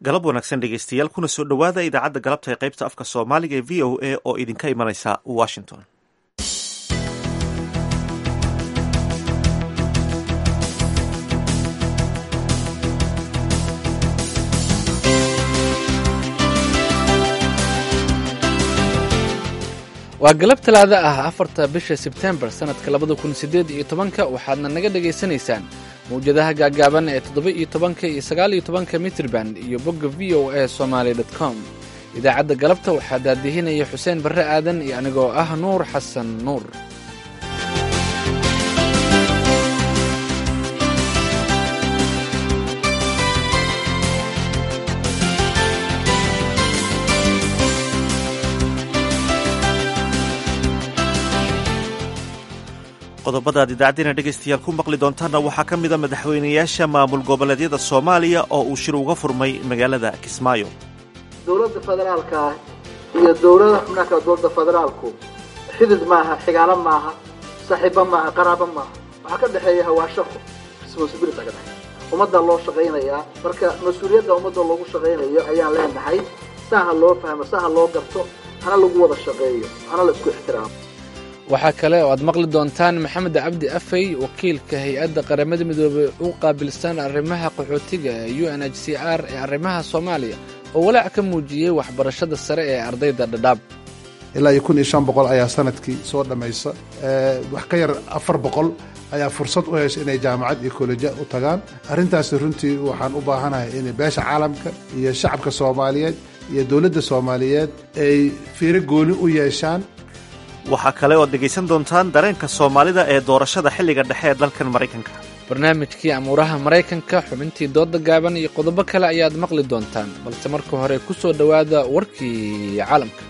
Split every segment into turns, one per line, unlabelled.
galab wanaagsan dhegeystayaal kuna soo dhowaada idaacadda galabta ee qaybta afka soomaaliga ee v o a oo idinka imanaysa washington
waa galab talaada ah afarta bisha sebtembar sannadka labada kun siddeed iyo tobanka waxaadna naga dhagaysanaysaan mawjadaha gaagaaban ee toddoba iyo tobanka iyo sagaal iyo tobanka mitrban iyo bogga v o a somaali dot com idaacadda galabta waxaa daadihinaya xuseen barre aadan iyo anigoo ah nuur xasan nuur
qodobadaad idaacaddeenna dhegaystayaal ku maqli doontaanna waxaa ka mida madaxweynayaasha maamul goboleedyada soomaaliya oo uu shir uga furmay magaalada kismaayo
dowladda federaalka ah iyo dowlada xubnaha kale dowladda federaalku xidid maaha xigaalo maaha saaxiibo maaha qaraabo maaha waxaa ka dhexeeya hawaashaqo responsibility ka dhexeeya ummaddaa loo shaqaynayaa marka mas-uuliyadda ummadda loogu shaqaynayo ayaan leenahay saa ha loo fahmo saa ha loo garto hana lagu wada shaqeeyo hana la isku ixtiraamo
waxaa kale oo aad maqli doontaan maxamed cabdi afey wakiilka hay-adda qaramada midoobey u qaabilsan arrimaha qaxootiga ee u n h c r ee arrimaha soomaaliya oo walaac ka muujiyey waxbarashada sare ee ardayda dhadhaab
ilaa iyo kun iyo shan boqol ayaa sanadkii soo dhammaysa wax ka yar afar boqol ayaa fursad u hesha inay jaamacad iyo kolejya u tagaan arrintaasi runtii waxaan u baahanahay in beesha caalamka iyo shacabka soomaaliyeed iyo dowladda soomaaliyeed ay fiiro gooni u yeeshaan
waxaa kale ood dhegaysan doontaan dareenka soomaalida ee doorashada xilliga dhexe ee dalkan maraykanka
barnaamijkii amuuraha maraykanka xubintii dooda gaaban iyo qodobo kale ayaad maqli doontaan balse marka hore ku soo dhowaada warkii caalamka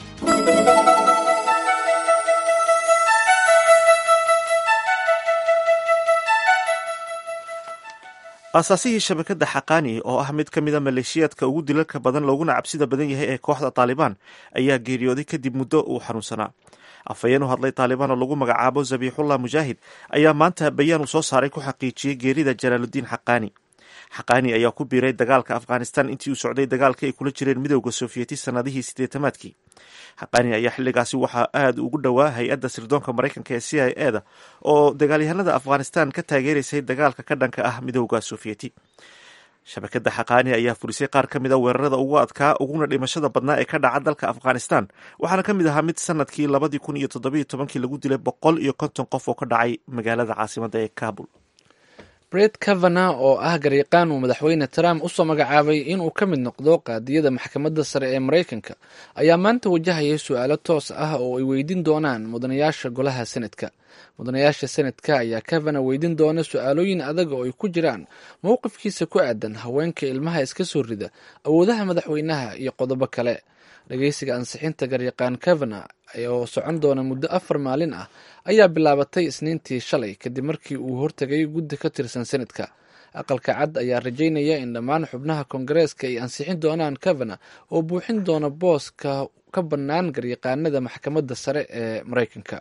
aasaasihii shabakadda xaqaani oo ah mid ka mida maleeshiyaadka ugu dilalka badan looguna cabsida badan yahay ee kooxda taalibaan ayaa geeriyooday kadib muddo uu xanuunsanaa afhayeen u hadlay taalibaan oo lagu magacaabo zabiixullah mujaahid ayaa maanta bayaan uu soo saaray ku xaqiijiyey geerida jalaaludiin xaqaani xaqaani ayaa ku biiray dagaalka afghanistan intii uu socday dagaalka ay kula jireen midowda sofiyeeti sanadihii siddeetamaadkii xaqaani ayaa xilligaasi waxaa aada ugu dhowaa hay-adda sirdoonka maraykanka ee c i e da oo dagaalyahanada afghanistan ka taageeraysay dagaalka ka dhanka ah midowda sofiyeeti shabakadda xaqaani ayaa furisay qaar ka mida weerarada ugu adkaa uguna dhimashada badnaa ee ka dhaca dalka afghanistan waxaana ka mid ahaa mid sanadkii labadii kun iyo toddobiyo tobankii lagu dilay boqol iyo konton qof oo ka dhacay magaalada caasimadda ee kabul
bret kavana oo ah garyaqaan uu madaxweyne trump usoo magacaabay inuu ka mid noqdo qaadiyada maxkamadda sare ee maraykanka ayaa maanta wajahayay su-aalo toos ah oo ay weydiin doonaan mudanayaasha golaha senadka mudanayaasha senadka ayaa kavana weydiin doona su-aalooyin adag oo ay ku jiraan mowqifkiisa ku aadan haweenka ilmaha iska soo rida awoodaha madaxweynaha iyo qodobo kale dhageysiga ansixinta garyaqaan kavana oo socon doona muddo afar maalin ah ayaa bilaabatay isniintii shalay kadib markii uu hortegay guddi ka tirsan senadka aqalka cad ayaa rajaynaya in dhammaan xubnaha koongareeska ay ansixin doonaan kavana oo buuxin doona booska ka bannaan garyaqaanada maxkamadda sare ee maraykanka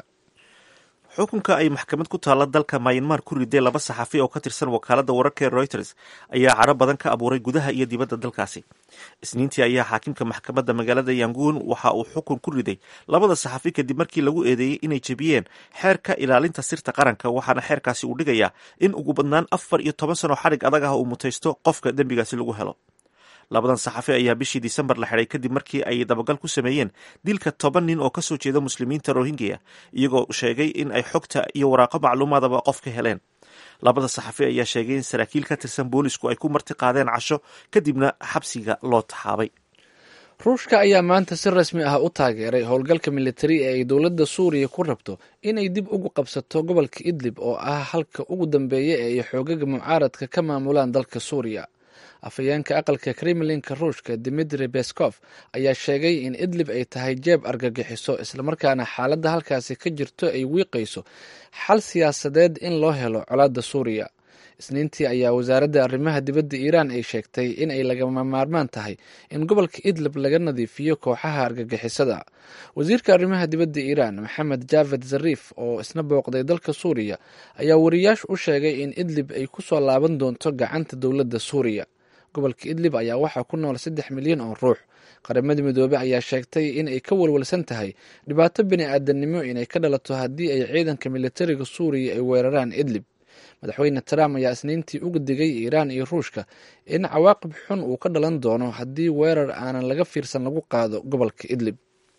xukunka ay maxkamad ku taalla dalka mayanmar ku riday laba saxafi oo ka tirsan wakaaladda wararka ee reuters ayaa caro badan ka abuuray gudaha iyo dibadda dalkaasi isniintii ayaa xaakimka maxkamadda magaalada yanguun waxa uu xukun ku riday labada saxafi kadib markii lagu eedeeyey inay jebiyeen xeerka ilaalinta sirta qaranka waxaana xeerkaasi uu dhigayaa in ugu badnaan afar iyo toban sano xadhig adag ah uu mutaysto qofka dembigaasi lagu helo labadan saxafi ayaa bishii disembar la xidhay kadib markii ay dabagal ku sameeyeen dilka toban nin oo ka soo jeeda muslimiinta rohingya iyagoo sheegay in ay xogta iyo waraaqo macluumaadaba qof ka heleen labada saxafi ayaa sheegay in saraakiil ka tirsan boolisku ay ku marti qaadeen casho kadibna xabsiga loo taxaabay
ruushka ayaa maanta si rasmi ah u taageeray howlgalka militari ee ay dowladda suuriya ku rabto inay dib ugu qabsato gobolka idlib oo ah halka ugu dambeeya ee ay xoogaga mucaaradka ka maamulaan dalka suuriya afhayeenka aqalka kremlinka ruushka dimitri beskov ayaa sheegay in idlib ay tahay jeeb argagixiso islamarkaana xaaladda halkaasi ka jirto ay wiiqayso xal siyaasadeed in loo helo colaadda suuriya isniintii ayaa wasaaradda arrimaha dibadda iiraan ay sheegtay in ay lagama maarmaan tahay in gobolka idlib laga nadiifiyo kooxaha argagixisada wasiirka arrimaha dibadda iiraan maxamed javed zariif oo isna booqday dalka suuriya ayaa wariyaashu u sheegay in idlib ay ku soo laaban doonto gacanta dowladda suuriya gobolka idlib ayaa waxaa ku nool saddex milyan oo ruux qaramada midoobey ayaa sheegtay in ay ka walwalsan tahay dhibaato bini aadanimo inay ka dhalato haddii ay ciidanka militariga suuriya ay weeraraan idlib madaxweyne trump ayaa isniintii uga digay iiraan iyo ruushka in cawaaqib xun uu ka dhalan doono haddii weerar aanan laga fiirsan lagu qaado gobolka idlib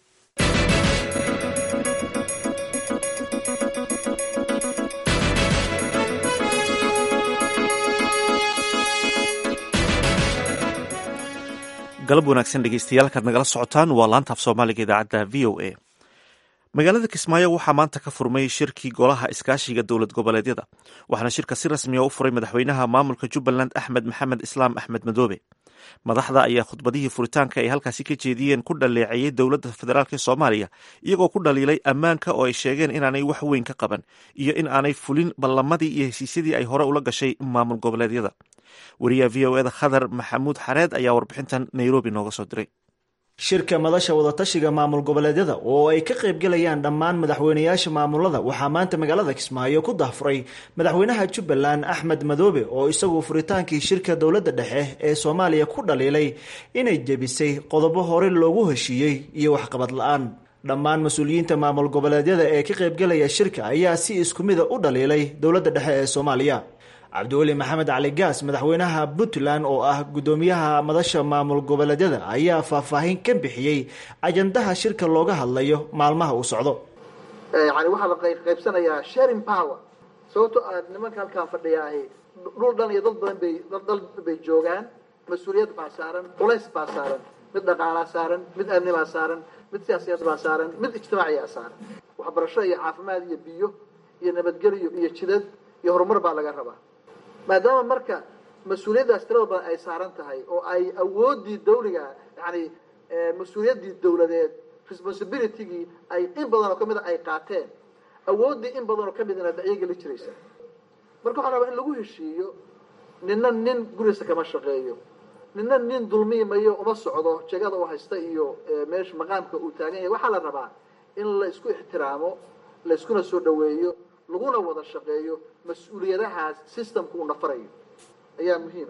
galab wanaagsan dhegeystayaal kaad nagala socotaan waa laantaaf soomaaliga idaacadda v o a magaalada kismaayo waxaa maanta ka furmay shirkii golaha iskaashiga dowlad goboleedyada waxaana shirka si rasmiya u furay madaxweynaha maamulka jubbaland axmed maxamed islaam axmed madoobe madaxda ayaa khudbadihii furitaanka ay halkaasi ka jeediyeen ku dhaleeceeyey dowladda federaalk ee soomaaliya iyagoo ku dhaliilay ammaanka oo ay sheegeen inaanay wax weyn ka qaban iyo in aanay fulin ballamadii iyo heshiisyadii ay hore ula gashay maamul goboleedyada wariyaha v o eda khadar maxamuud xareed ayaa warbixintan nairobi nooga soo diray
shirka madasha wadatashiga maamul goboleedyada oo ay ka qaybgalayaan dhammaan madaxweynayaasha maamulada waxaa maanta magaalada kismaayo ku dahfuray madaxweynaha jubbaland axmed madoobe oo isagu furitaankii shirka dowladda dhexe ee soomaaliya ku dhaliilay inay jebisay qodobo hore loogu heshiiyey iyo waxqabad la-aan dhammaan mas-uuliyiinta maamul goboleedyada ee ka qaybgalaya shirka ayaa si isku mida u dhaliilay dowladda dhexe ee soomaaliya cabdiweli maxamed cali gaas madaxweynaha puntland oo ah guddoomiyaha madasha maamul goboleedyada ayaa faahfaahin ka bixiyey ajandaha shirka looga hadlayo maalmaha uu socdo
yani waxaa la qaybsanayaa sharing power sababto aad nimanka halkaan fadhiyaahi dhul dhan iyo dad badan bay dal bay joogaan mas-uuliyad baa saaran culays baa saaran mid dhaqaalaa saaran mid amni baa saaran mid siyaasiyad baa saaran mid ijtimaaciyaa saaran waxbarasho iyo caafimaad iyo biyo iyo nabadgelyo iyo jidad iyo horumar baa laga rabaa maadaama marka mas-uuliyaddaas tirada badan ay saaran tahay oo ay awooddii dawliga yani mas-uuliyaddii dawladeed responsibilitygii ay in badan oo kamida ay qaateen awooddii in badan oo kamidna ayaga la jiraysa marka waxaa rabaa in lagu heshiiyo nina nin gurigiisa kama shaqeeyo nina nin dulmiimayo uma socdo jegada u haysta iyo meesha maqaamka uu taagan yahay waxaa la rabaa in la isku ixtiraamo la iskuna soo dhaweeyo laguna wada shaqeeyo mas-uuliyadahaas systemka uu nafarayo ayaa muhiim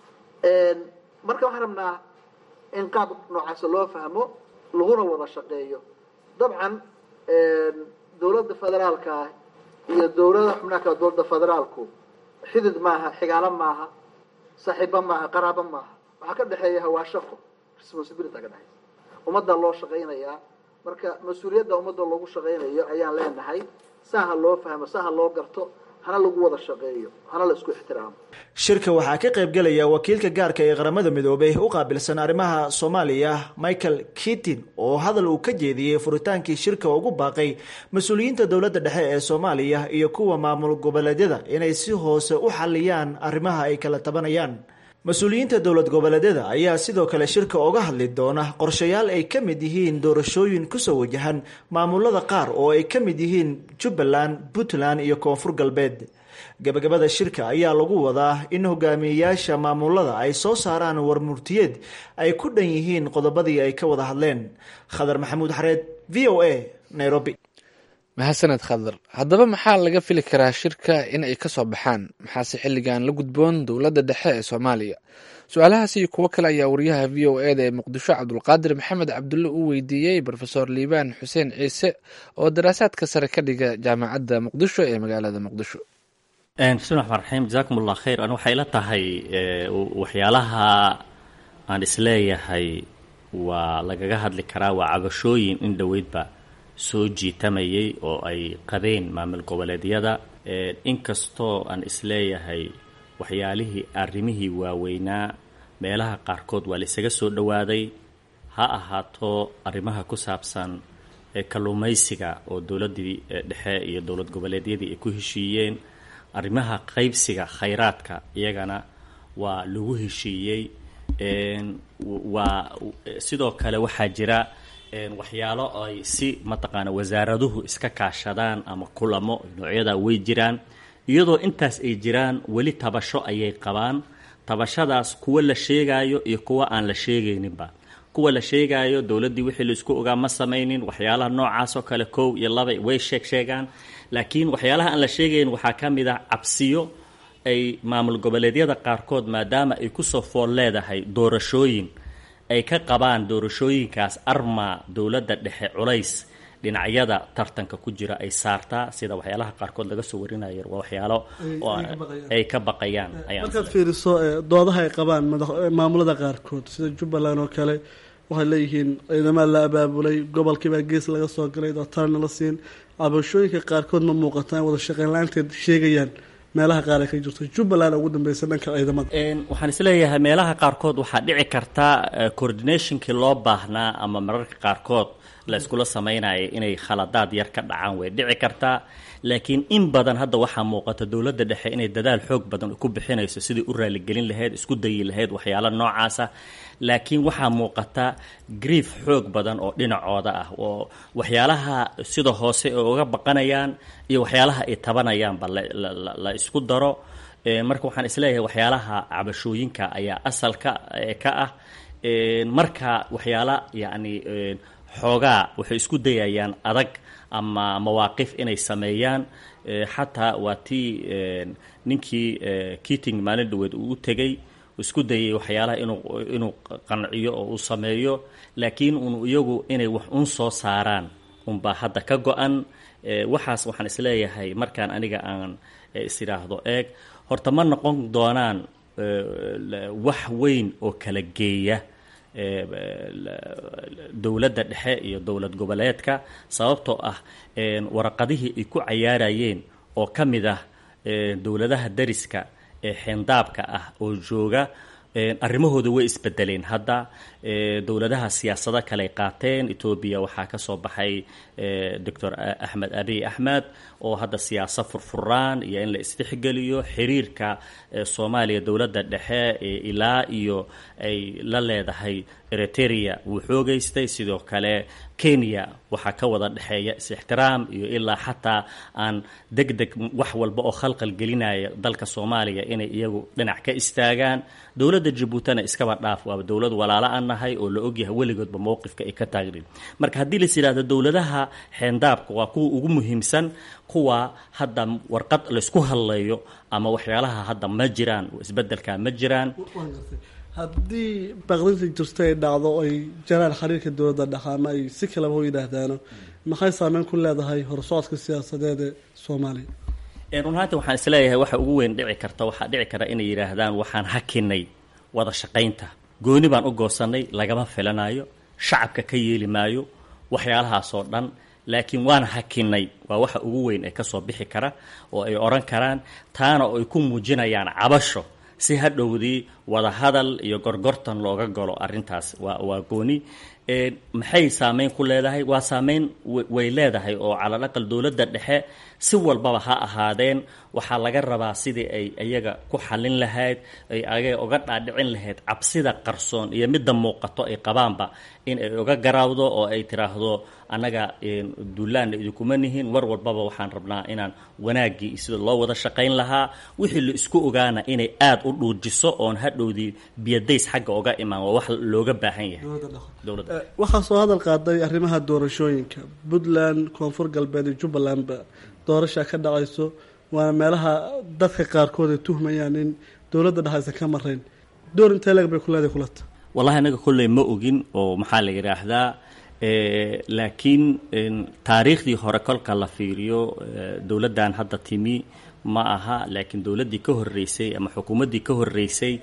ah marka waxaan rabnaa in qaab noocaasa loo fahmo laguna wada shaqeeyo dabcan dowladda federaalka iyo dowlada xubnaha kale dowladda federaalku xidid maaha xigaalo maaha saaxiibo maaha qaraabo maaha waxaa ka dhexeeya hawaashaqo responsibility ka dhexeysa ummadda loo shaqaynayaa marka mas-uuliyadda ummadda loogu shaqaynayo ayaan leenahay saa ha loo fahmo saa ha loo garto hana lagu wada shaqeeyo hana la isku ixtiraamo
shirka waxaa ka qaybgelaya wakiilka gaarka ee qaramada midoobay u qaabilsan arrimaha soomaaliya michael kitin oo hadal uu ka jeediyey furitaankii shirka ugu baaqay mas-uuliyiinta dowladda dhexe ee soomaaliya iyo kuwa maamul goboleedyada inay si hoose u xaliyaan arrimaha ay kala tabanayaan mas-uuliyiinta dowlad goboleedyada ayaa sidoo kale shirka oga hadli doona qorshayaal ay ka mid yihiin doorashooyin kusoo wajahan maamulada qaar oo ay ka mid yihiin jubbaland puntland iyo koonfur galbeed gabagabada shirka ayaa lagu wadaa in hogaamiyeyaasha maamulada ay soo saaraan warmurtiyeed ay ku dhan yihiin qodobadii ay ka wada hadleen khadar maxamuud xareed v o a nairobi
mahadsaned khadar haddaba maxaa laga fili karaa shirka in ay ka soo baxaan maxaase xilligan la gudboon dowladda dhexe ee soomaaliya su-aalahaas iyo kuwo kale ayaa wariyaha v o e da ee muqdisho cabdulqaadir maxamed cabdulle u weydiiyey rofesor liibaan xuseen ciise oo daraasaadka sare ka dhiga jaamacadda muqdisho ee magaalada muqdisho
bismi raxmaan raxiim jasaakum allah khayr an waxay la tahay waxyaalaha aan isleeyahay waa lagaga hadli karaa waa cabashooyin in dhoweydba soo jiitamayay oo ay qabeen maamul goboleedyada inkastoo aan isleeyahay waxyaalihii arrimihii waaweynaa meelaha qaarkood waa la isaga soo dhowaaday ha ahaato arrimaha ku saabsan kalluumaysiga oo dowladdii dhexe iyo dowlad goboleedyadii ay ku heshiiyeen arrimaha qaybsiga khayraadka iyagana waa lagu heshiiyey waa sidoo kale waxaa jira waxyaalo ay si mataqaana wasaaraduhu iska kaashadaan ama kulamo noocyada way jiraan iyadoo intaas ay jiraan weli tabasho ayay qabaan tabashadaas kuwa la sheegaayo iyo kuwa aan la sheegayninba kuwa la sheegaayo dowladdii wixii laisku ogaa ma samaynin waxyaalaha noocaas oo kale kow iyo laba way sheeg sheegaan laakiin waxyaalaha aan la sheegayn waxaa ka mid ah cabsiyo ay maamul goboleedyada qaarkood maadaama ay kusoo fool leedahay doorashooyin ay ka qabaan doorashooyinkaas armaa dowladda dhexe culays dhinacyada tartanka ku jira ay saartaa sida waxyaalaha qaarkood laga soo warinayo waa waxyaalo ay ka baqayaan
markaad fiiriso doodaha ay qabaan maamulada qaarkood sida jubbaland oo kale waxay leeyihiin ciidamada la abaabulay gobolkiibaa gees laga soo galay dootaarna la siin cabashooyinka qaarkood ma muuqataan wada shaqeyn la-aanteed sheegayaan meelaha qaar ay ka jirto jubbaland ugu dambeysa dhanka ciidamada
waxaan isleeyahay meelaha qaarkood waxaa dhici karta coordinationkii loo baahnaa ama mararka qaarkood la iskula sameynaya inay khaladaad yar ka dhacaan way dhici kartaa laakiin in badan hadda waxaa muuqata dowladda dhexe inay dadaal xoog badan ku bixinayso sidii u raaligelin lahayd isku dayi lahayd waxyaalo noocaasa laakiin waxaa muuqata grief xoog badan oo dhinacooda ah oo waxyaalaha sida hoose ay uga baqanayaan iyo waxyaalaha ay tabanayaanba la isku daro marka waxaan isleeyahay waxyaalaha cabashooyinka ayaa asalka ka ah marka waxyaala yacni xoogaa waxay isku dayayaan adag ama mawaaqif inay sameeyaan xataa waa tii ninkii kiting maalin dhaweed uu u tegey isku dayay waxyaalaha inuu inuu qanciyo oo uu sameeyo laakiin un iyagu inay wax un soo saaraan unbaa hadda ka go-an waxaas waxaan isleeyahay markaan aniga aan is idhaahdo eeg horta ma noqon doonaan wax weyn oo kala geeya dowladda dhexe iyo dowlad goboleedka sababtoo ah waraqadihii ay ku cayaarayeen oo ka mid ah dowladaha dariska ee xeendaabka ah oo jooga arrimahooda way isbedeleen hadda dowladaha siyaasado kaley qaateen etoobiya waxaa ka soo baxay doctor axmed abiy axmed oo hadda siyaasad furfuraan iyo in la isdhexgeliyo xiriirka soomaaliya dowladda dhexe ilaa iyo ay la leedahay eritrea wuu xoogaystay sidoo kale kenya waxaa ka wada dhexeeya is-ixtiraam iyo ilaa xataa aan deg deg wax walba oo khalqal gelinaya dalka soomaaliya inay iyagu dhinac ka istaagaan dowladda jabuutina iskaba dhaaf waaba dowlad walaalo aan nahay oo la ogyahay weligoodba mowqifka ay ka taagnin marka haddii lais yidhahdo dowladaha xeendaabka waa kuwa ugu muhiimsan kuwa hadda warqad laysku hadleeyo ama waxyaalaha hadda ma jiraan isbedelka ma jiraan
haddii baqdinta jirta ay dhacdo ay jaraan xiriirka dowladda dhexe ama ay si kaleba u yidhaahdaano maxay saameyn ku leedahay horsocodka siyaasadeed ee soomaaliya
run ahaanti waxaan isleeyahay waxa ugu weyn dhici karta waxaa dhici kara inay yidhaahdaan waxaan hakinay wada shaqaynta gooni baan u goosanay lagama filanayo shacabka ka yeeli maayo waxyaalahaasoo dhan laakiin waan hakinay waa waxa ugu weyn ee kasoo bixi kara oo ay odhan karaan taana oo ay ku muujinayaan cabasho si hadhowdii wada hadal iyo gorgortan looga galo arrintaas waa waa gooni maxay saameyn ku leedahay waa saameyn way leedahay oo calal aqal dowladda dhexe si walbaba ha ahaadeen waxaa laga rabaa sidii ay iyaga ku xallin lahayd ay aga uga dhaadhicin lahayd cabsida qarsoon iyo midda muuqato ay qabaanba in ay uga garaawdo oo ay tiraahdo annaga duulaanna idinkuma nihin war walbaba waxaan rabnaa inaan wanaaggii sida loo wada shaqayn lahaa wixii la isku ogaana inay aada u dhuujiso oon hadhowdii biyadays xagga uga imaan waa wax looga baahan yahay dowladda
waxaa soo hadal qaaday arrimaha doorashooyinka puntland koonfur galbeed iyo jubbalandba doorashaa ka dhacayso waana meelaha dadka qaarkood ay tuhmayaan in dowladda dhexe aysan ka marayn door intee leeg bay ku leedahay kulata
wallahi anaga kolley ma ogin oo maxaa la yidhaahdaa laakiin taariikhdii hore kolka la fiiriyo dowladdan hadda timi ma aha laakiin dowladdii ka horreysay ama xukuumaddii ka horreysay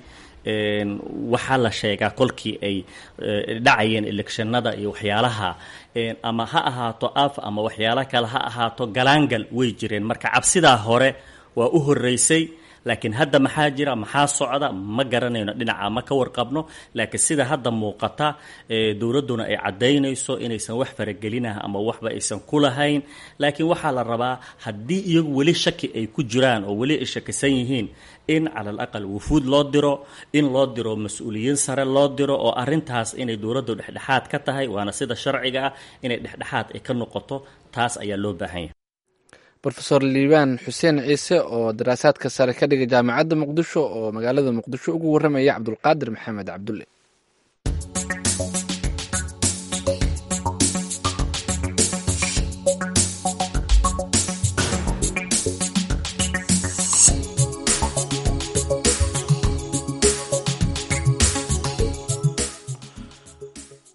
waxaa la sheegaa kolkii ay dhacayeen electionada iyo waxyaalaha ama ha ahaato af ama waxyaalo kale ha ahaato galaangal way jireen marka cabsidaa hore waa u horreysay laakiin hadda maxaa jira maxaa socda ma garanayno dhinaca ma ka warqabno laakiin sida hadda muuqata dowladduna ay caddaynayso inaysan wax faragelinah ama waxba aysan ku lahayn laakiin waxaa la rabaa haddii iyagu weli shaki ay ku jiraan oo weli ay shakisan yihiin in cala al aqal wufuud loo diro in loo diro mas-uuliyiin sare loo diro oo arrintaas inay dowladdu dhexdhexaad ka tahay waana sida sharciga ah inay dhexdhexaad ay ka noqoto taas ayaa loo baahan yahay
rofeor liibaan xuseen ciise oo daraasaadka sare ka dhigay jaamacadda muqdisho oo magaalada muqdisho ugu warramaya cabdulqaadir maxamed cabdulle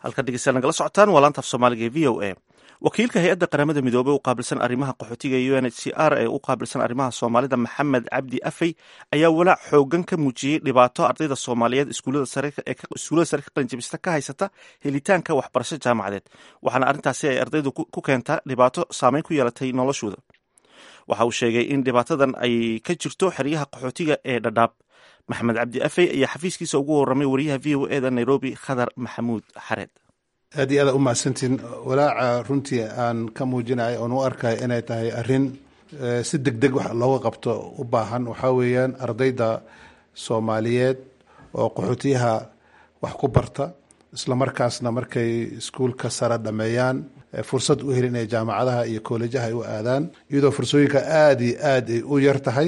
halka dhegeystayaal nagala socotaan waa laanta af soomaaliga ee v o a wakiilka hay-adda qaramada midoobey u qaabilsan arrimaha qaxootiga u n h c r ee u qaabilsan arrimaha soomaalida maxamed cabdi afey ayaa walaac xoogan ka muujiyey dhibaato ardayda soomaaliyeed iskuullada sare ka qalinjabista ka haysata helitaanka waxbarasho jaamacadeed waxaana arrintaasi ay ardaydu ku keentaa dhibaato saameyn ku yeelatay noloshooda waxa uu sheegay in dhibaatadan ay ka jirto xeryaha qaxootiga ee dhadhaab maxamed cabdi afey ayaa xafiiskiisa ugu waramay wariyaha v o eda nairobi khadar maxamuud xareed
aad iyo aada u mahadsantiin walaaca runtii aan ka muujinaya oon u arkaya inay tahay arrin si deg deg wax looga qabto u baahan waxaa weeyaan ardayda soomaaliyeed oo qaxootiyaha wax ku barta isla markaasna markay iskuulka sare dhameeyaan fursad u helin inay jaamacadaha iyo koolejaha ay u aadaan iyadoo fursooyinka aada iyo aad ay u yar tahay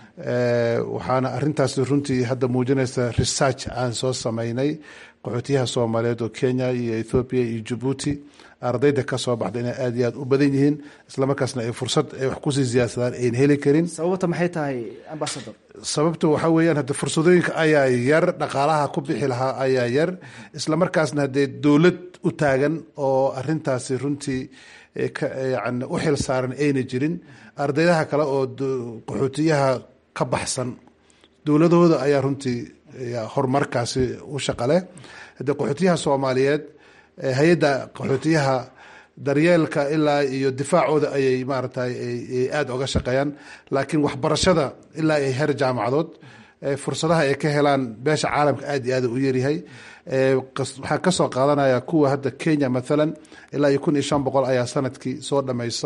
waxaana arintaas runtii hadda muujinaysa research aan soo sameynay qaxootiyaha soomaaliyeed oo kenya iyo ethoobiya iyo jabuuti ardayda kasoo baxda inay aada iyo aad u badan yihiin islamarkaasna ay fursad ay wax kusii siyaadsadaan ayn heli karin
sababta maxay tahay ambasador
sababta waxaa weeyaan hadde fursadooyinka ayaa yar dhaqaalaha ku bixi lahaa ayaa yar islamarkaasna haddee dowlad u taagan oo arintaasi runtii yani u xil saaran ayna jirin ardaydaha kale oo qaxootiyaha ka baxsan dowladahooda ayaa runtii horumarkaasi u shaqaleh haddee qaxootiyaha soomaaliyeed hay-adda qaxootiyaha daryeelka ilaa iyo difaacooda ayay maaragtay aada oga shaqeeyaan laakiin waxbarashada ilaa ay heer jaamacadood fursadaha ay ka helaan beesha caalamka aada iyo aada u yaryahay waxaan kasoo qaadanaya kuwa hadda kenya mathalan ilaa iyo kun iyo shan boqol ayaa sanadkii soo dhameysa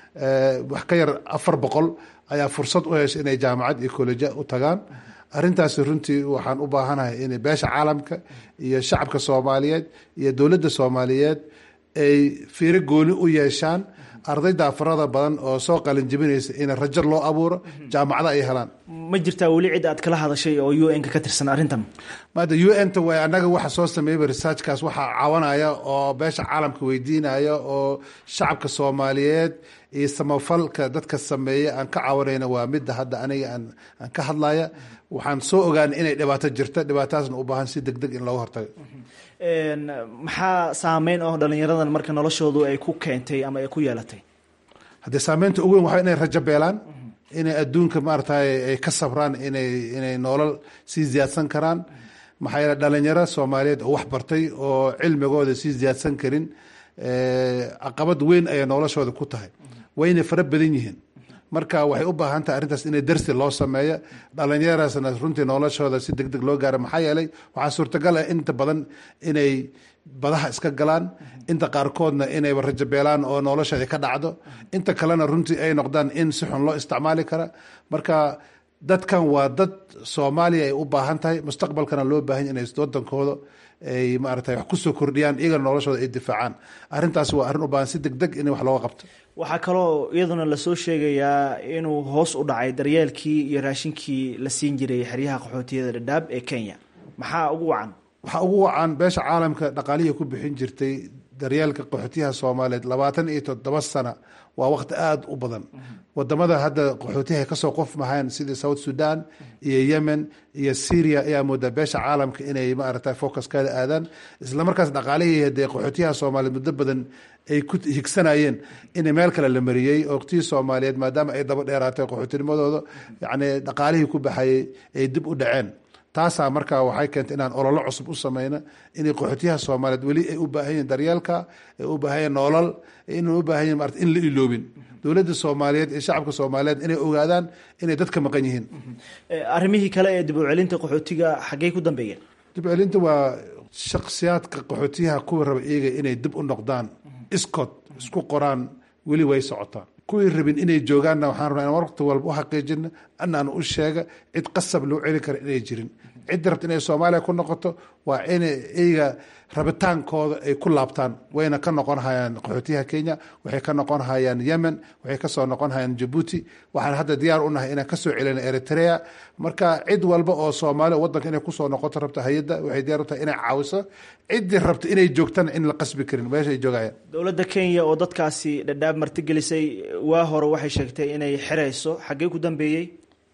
wax ka yar afar boqol ayaa fursad u hesha inay jaamacad iyo koleja u tagaan arintaasi runtii waxaan u baahanahay in beesha caalamka iyo shacabka soomaaliyeed iyo dowladda soomaaliyeed ay fiiro gooni u yeeshaan ardayda farada badan oo soo qalinjibinaysa in rajo loo abuuro jaamacada ay helaan
ma jirtaa weli cid aad kala hadashay oo u n ka ka tirsan arrintan
maada u n ta way annaga waxa soo sameeyaba researchkaas waxaa cawanaya oo beesha caalamka weydiinaya oo shacabka soomaaliyeed iyo samafalka dadka sameeya aan ka cawanayna waa midda hadda aniga aan ka hadlaya waxaan soo ogaana inay dhibaato jirta dhibaatadaasna u baahan si deg deg in looga hortago
maxaa saameyn oo dhalinyaradan marka noloshoodu ay ku keentay ama ay ku yeelatay
haddee saameynta ugu weyn waa inay rajo beelaan inay adduunka maaratay ay ka sabraan inay inay nolol sii ziyaadsan karaan maxaa yeele dhalinyaro soomaaliyeed oo wax bartay oo cilmigooda sii ziyaadsan karin caqabad weyn ayay noloshooda ku tahay wayna fara badan yihiin marka waxay u baahan tahay arrintaas inay darsi loo sameeyo dhalinyaraasna runtii noloshooda si deg deg loo gaaro maxaa yeelay waxaa suurtagal ah inta badan inay badaha iska galaan inta qaarkoodna inayba rajabeelaan oo nolosheeda ka dhacdo inta kalena runtii ay noqdaan in si xun loo isticmaali kara marka dadkan waa dad soomaaliya ay u baahan tahay mustaqbalkana loo baahan inay wadankooda ay maarata wax kusoo kordhiyaan iyagana noloshooda ay difaacaan arrintaas waa arrin u baahan si deg deg in wax looga qabto
waxaa kaloo iyaduna lasoo sheegayaa inuu hoos u dhacay daryeelkii iyo raashinkii la siin jiray xeryaha qaxootiyada dhadhaab ee kenya maxaa ugu wacan
waxaa ugu wacan beesha caalamka dhaqaalihii ku bixin jirtay daryeelka qaxootiyaha soomaaliyeed labaatan iyo toddoba sana waa waqti aada u badan wadamada hadda qaxootiyaha kasoo qof mahayn sidii south sudan iyo yemen iyo syria ayaa moodaa beesha caalamka inay maarata focuskaada aadaan islamarkaas dhaqaalihii hadee qaxootiyaha soomaaliyeed muddo badan ay ku higsanayeen in meel kale la mariyey oqtihii soomaaliyeed maadaama ay daba dheeraatay qaxootinimadooda yani dhaqaalihii ku baxayay ay dib u dhaceen taasaa markaa waxay keentay inaan ololo cusub u sameyno inay qaxootiyaha soomaaliyeed weli ay u baahan yihin daryeelka ay u baahan yihin nolol inay u baahan yihin maarata in la iloobin dowladda soomaaliyeed iyo shacabka soomaaliyeed inay ogaadaan inay dadka maqan yihiin
arrimihii kale ee dib u celinta qaxootiga xaggey ku dambeeyeen
dib u celinta waa shaksiyaadka qaxootiyaha kuwa raba iyaga inay dib u noqdaan iskood isku qoraan weli way socotaan kuwii rabin inay joogaanna waxaan rabnaa in waqti walba u xaqiijina anaan u sheega cid qasab loo celi kara inay jirin cidda rabta inay soomaaliya ku noqoto waa inay iyaga rabitaankooda ay ku laabtaan wayna ka noqon hayaan qaxootiyaha kenya waxay ka noqon hayaan yemen waxay kasoo noqon hayaan jabuuti waxaan hadda diyaar u nahay inaan kasoo celina eritrea marka cid walba oo soomaali wadanka inay kusoo noqoto rabta hay-adda waxay diyaar u tahay inay caawiso ciddii rabta inay joogtana in la qasbi karin meesha ay joogayaan
dowladda kenya oo dadkaasi dhadhaab martigelisay waa hore waxay sheegtay inay xirayso xaggee ku dambeeyey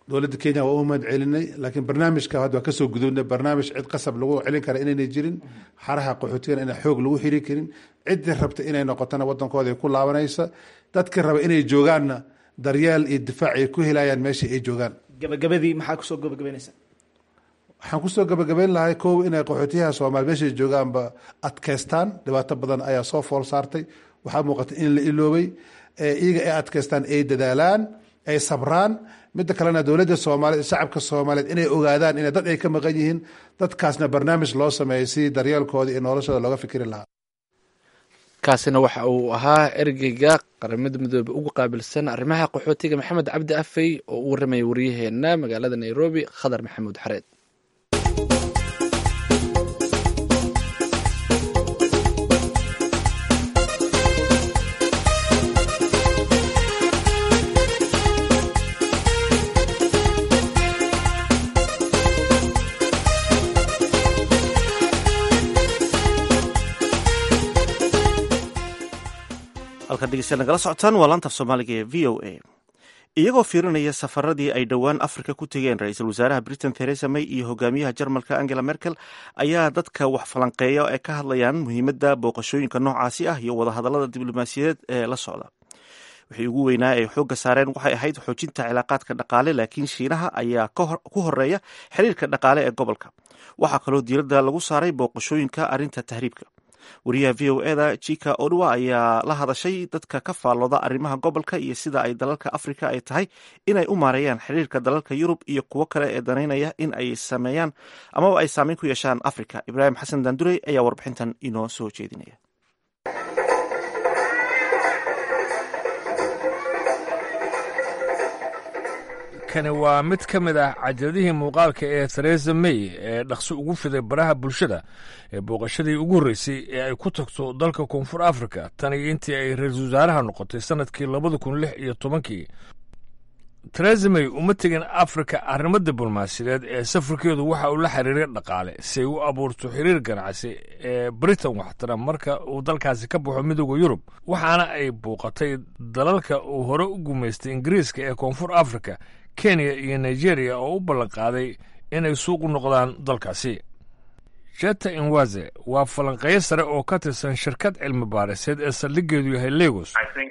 dowladda kenya waa u mahad celinay laakiin barnaamijka hadda waa kasoo gudubnay barnaamij cid qasab lagu celin kara inaynay jirin xaraha qaxootigana inaan xoog lagu xiri karin ciddii rabta inay noqotona wadankooda ay ku laabanaysa dadkii raba inay joogaanna daryeel iyo difaac ay ku helayaan meesha ay joogaan
gabagabadii maxaa kusoo gabagabaynaysa
waxaan kusoo gabagabayn lahay kow inay qaxootiyaha soomaali meeshay joogaanba adkaystaan dhibaato badan ayaa soo fool saartay waxaa muuqata in la iloobay iyaga ay adkaystaan ay dadaalaan ay sabraan midda kalena dowladda soomaaliyeed shacabka soomaaliyeed inay ogaadaan ina dad ay ka maqan yihiin dadkaasna barnaamij loo sameeyay si daryeelkooda iyo noloshooda looga fikri lahaa
kaasina waxa uu ahaa ergeyga qaramada midoobe ugu qaabilsan arrimaha qaxootiga maxamed cabdi afey oo u warramaya waryaheena magaalada nairobi khadar maxamuud xareed
halkan dhegeystayaal nagala socotaan waa laanta af soomaaliga ee v o a iyagoo fiirinaya safaradii ay dhowaan afrika ku tegeen ra-iisul wasaaraha britain theresa may iyo hogaamiyaha jarmalka angela merkel ayaa dadka wax falanqeeya ay ka hadlayaan muhiimadda booqashooyinka noocaasi ah iyo wadahadallada diblomaasiyadeed ee la socda wixii ugu weynaa ay xoogga saareen waxay ahayd xoojinta cilaaqaadka dhaqaale laakiin shiinaha ayaa ku horeeya xiriirka dhaqaale ee gobolka waxaa kaloo diiradda lagu saaray booqashooyinka arrinta tahriibka wariyaha v o eda jika odwa ayaa la hadashay dadka ka faallooda arrimaha gobolka iyo sida ay dalalka afrika ay tahay inay u maareeyaan xiriirka dalalka yurub iyo kuwo kale ee danaynaya in ay sameeyaan amaba ay saameyn ku yeeshaan afrika ibraahim xasan daandurey ayaa warbixintan inoo soo jeedinaya
kani waa mid ka mid ah cajaladihii muuqaalka ee theresa may ee dhaqso ugu fiday baraha bulshada ee booqashadii ugu horreysay ee ay ku tagto dalka koonfur afrika tan iyo intii ay ra-iisul wasaaraha noqotay sannadkii labada kun lix iyo tobankii theresa may uma tegin afrika arrimo diblomaasiyadeed ee safarkeedu waxa uu la xiriiray dhaqaale si ay u abuurto xiriir ganacsi ee britain waxtara marka uu dalkaasi ka baxo midooda yurub waxaana ay buuqatay dalalka uu hore u gumaystay ingiriiska ee koonfur afrika kenya iyo nigeria oo u ballanqaaday inay suuq u noqdaan dalkaasi jeta inwaze waa falanqeyo sare oo ka tirsan shirkad cilmi baariseed ee saldhigeedu yahay legos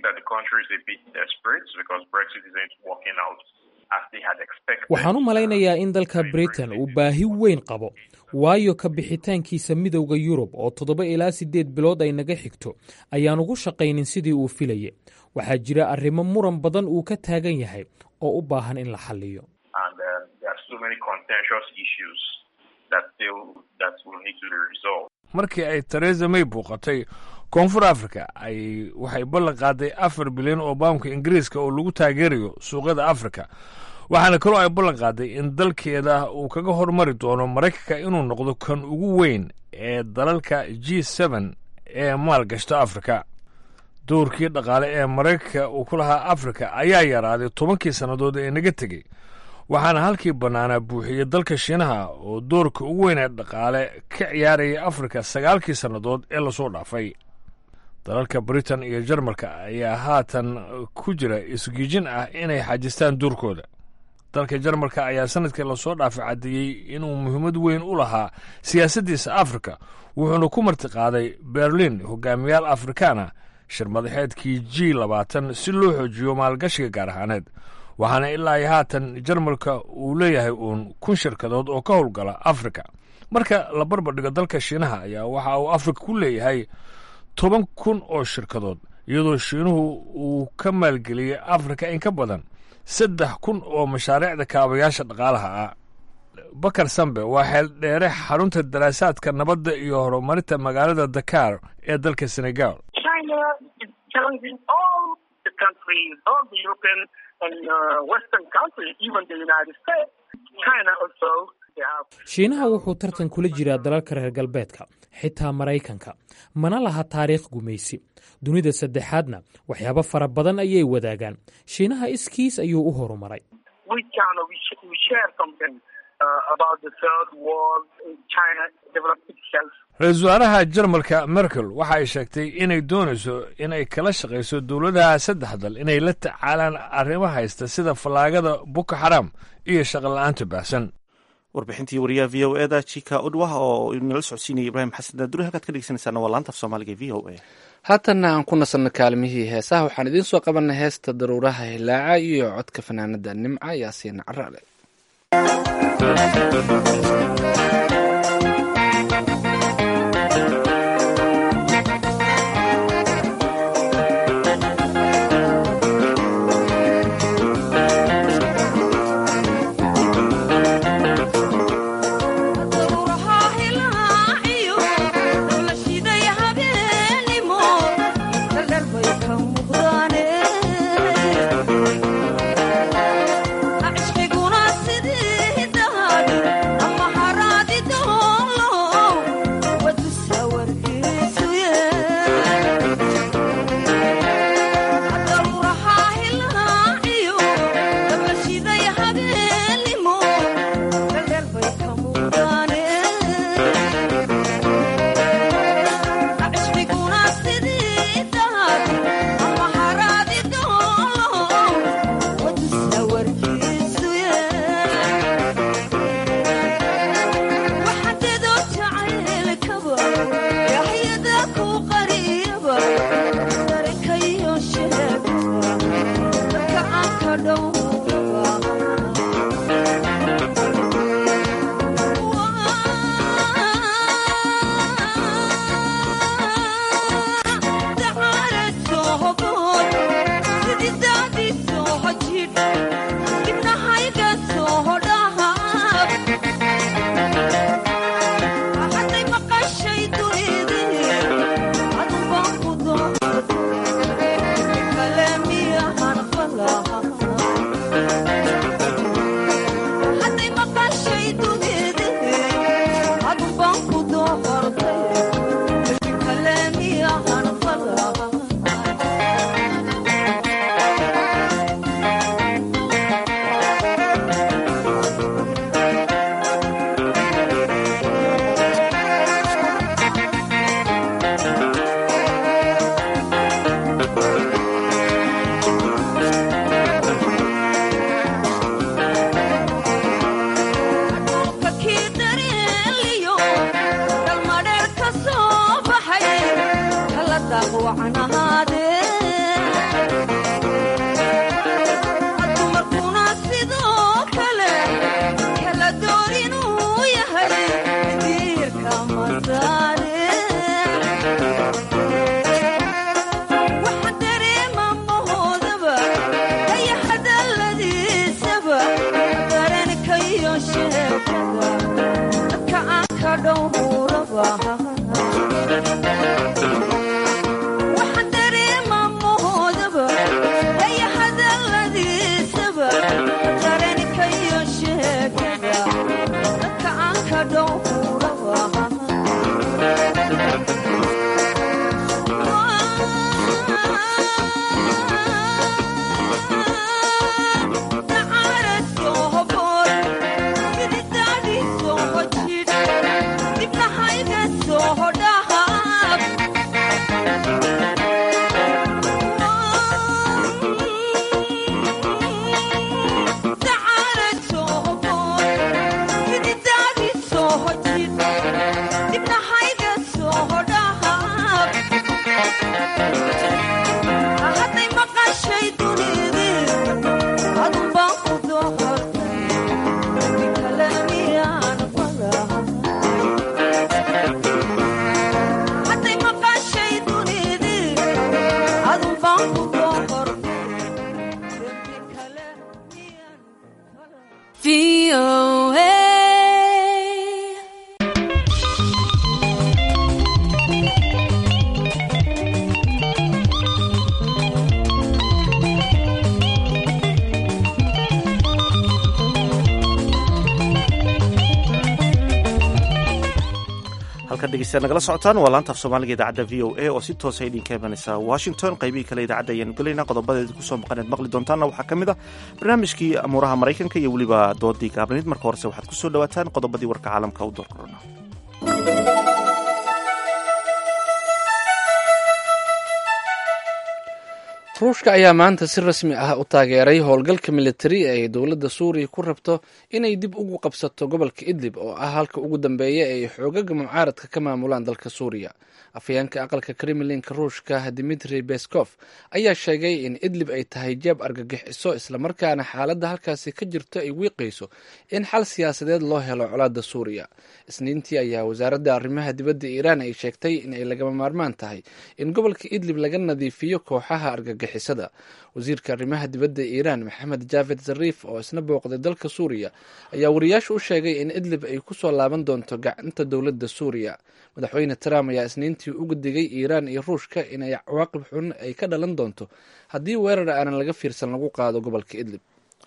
waxaan u malaynayaa in dalka britain uu baahi weyn qabo waayo ka bixitaankiisa midowda yurub oo toddoba ilaa siddeed bilood ay naga xigto ayaan ugu shaqaynin sidii uu filayay waxaa jira arrimo muran badan uu ka taagan yahay oo u baahan in la xalliyo
markii ay theresa may buuqatay koonfur africa ay waxay ballan qaaday afar bilyan oo baamka ingiriiska oo lagu taageerayo suuqyada afrika waxaana kaloo ay ballan qaaday in dalkeeda uu kaga hormari doono maraykanka inuu noqdo kan ugu weyn ee dalalka g seben ee maal gashta afrika dowrkii dhaqaale ee maraykanka uu ku lahaa afrika ayaa yaraaday tobankii sannadood ee naga tegey waxaana halkii bannaanaa buuxiyey dalka shiinaha oo doorka ugu weyn ee dhaqaale ka ciyaarayay afrika sagaalkii sannadood ee lasoo dhaafay dalalka britain iyo jarmalka ayaa haatan ku jira isgiijin ah inay xajistaan doorkooda dalka jarmalka ayaa sanadkii lasoo dhaafay caddeeyey inuu muhiimad weyn u lahaa siyaasaddiisa afrika wuxuuna ku martiqaaday berlin hogaamiyaal afrikaana shir madaxeedkii g labaatan si loo xoojiyo maalgashiga gaar ahaaneed waxaana ilaa iyo haatan jarmalka uu leeyahay uun kun shirkadood oo ka howlgala afrika marka la barbardhigo dalka shiinaha ayaa waxa uu afrika ku leeyahay toban kun oo shirkadood iyadoo shiinuhu uu ka maalgeliyey afrika in ka badan saddex kun oo mashaariicda kaabayaasha dhaqaalaha ah bakar sambe waa xeel dheere xarunta daraasaadka nabadda iyo horumarinta magaalada dakar ee dalka senegal
shiinaha wuxuu tartan kula jiraa dalalka reer galbeedka xitaa maraykanka mana laha taariikh gumaysi dunida saddexaadna waxyaabo fara badan ayay wadaagaan shiinaha iskiis ayuu u horumaray
ra-iisul wasaaraha jarmalka merkel waxa ay sheegtay inay doonayso in ay kala shaqayso dowladaha saddex dal inay la tacaalaan arrimo haysta sida fallaagada buka xaraam iyo shaqola'aanta baahsan
warbixintii wariyaha v o eda jika udwah oo inala socodsiinaya ibraahim xasan daaduri halkaad ka dhegeysanaysaana waa laanta af soomaaliga v o a
haatanna aan ku nasanno kaalmihii heesaha waxaan idiin soo qabanay heesta daruuraha hilaaca iyo codka fanaanada nimca yaasiin caraale
nagala socotaan waa laanta af soomaaliga idaacadda v o a oo si toosa idinka imanaysa washington qaybihii kale idaacadda ayaanu gelaynaa qodobadeeda kusoo maqaneed maqli doontaanna waxaa ka mid ah barnaamijkii amuuraha maraykanka iyo weliba doodii gaabnayd marka horese waxaad kusoo dhawaataan qodobadii warka caalamka u door korona
ruushka ayaa maanta si rasmi ah u taageeray howlgalka militari ee ay dowladda suuriya ku rabto inay dib ugu qabsato gobolka idlib oo ah halka ugu dambeeya ee ay xoogaga mucaaradka ka maamulaan dalka suuriya afhayeenka aqalka kremlinka ruushka dimitri beskov ayaa sheegay in idlib ay tahay jeeb argagixiso islamarkaana xaaladda halkaasi ka jirto ay wiiqayso in xal siyaasadeed loo helo colaadda suuriya isniintii ayaa wasaaradda arrimaha dibadda iiraan ay sheegtay in ay lagama maarmaan tahay in gobolka idlib laga nadiifiyo kooxaha argagixisada wasiirka arrimaha dibadda iiraan maxamed jaafed zariif oo isna booqday dalka suuriya ayaa wariyaasha u sheegay in idlib ay kusoo laaban doonto gacanta dowladda suuriya madaxweyne trump ayaa isniintii uga digay iiraan iyo ruushka inay cawaaqib xun ay ka dhalan doonto haddii weerar aanan laga fiirsan lagu qaado gobolka idlib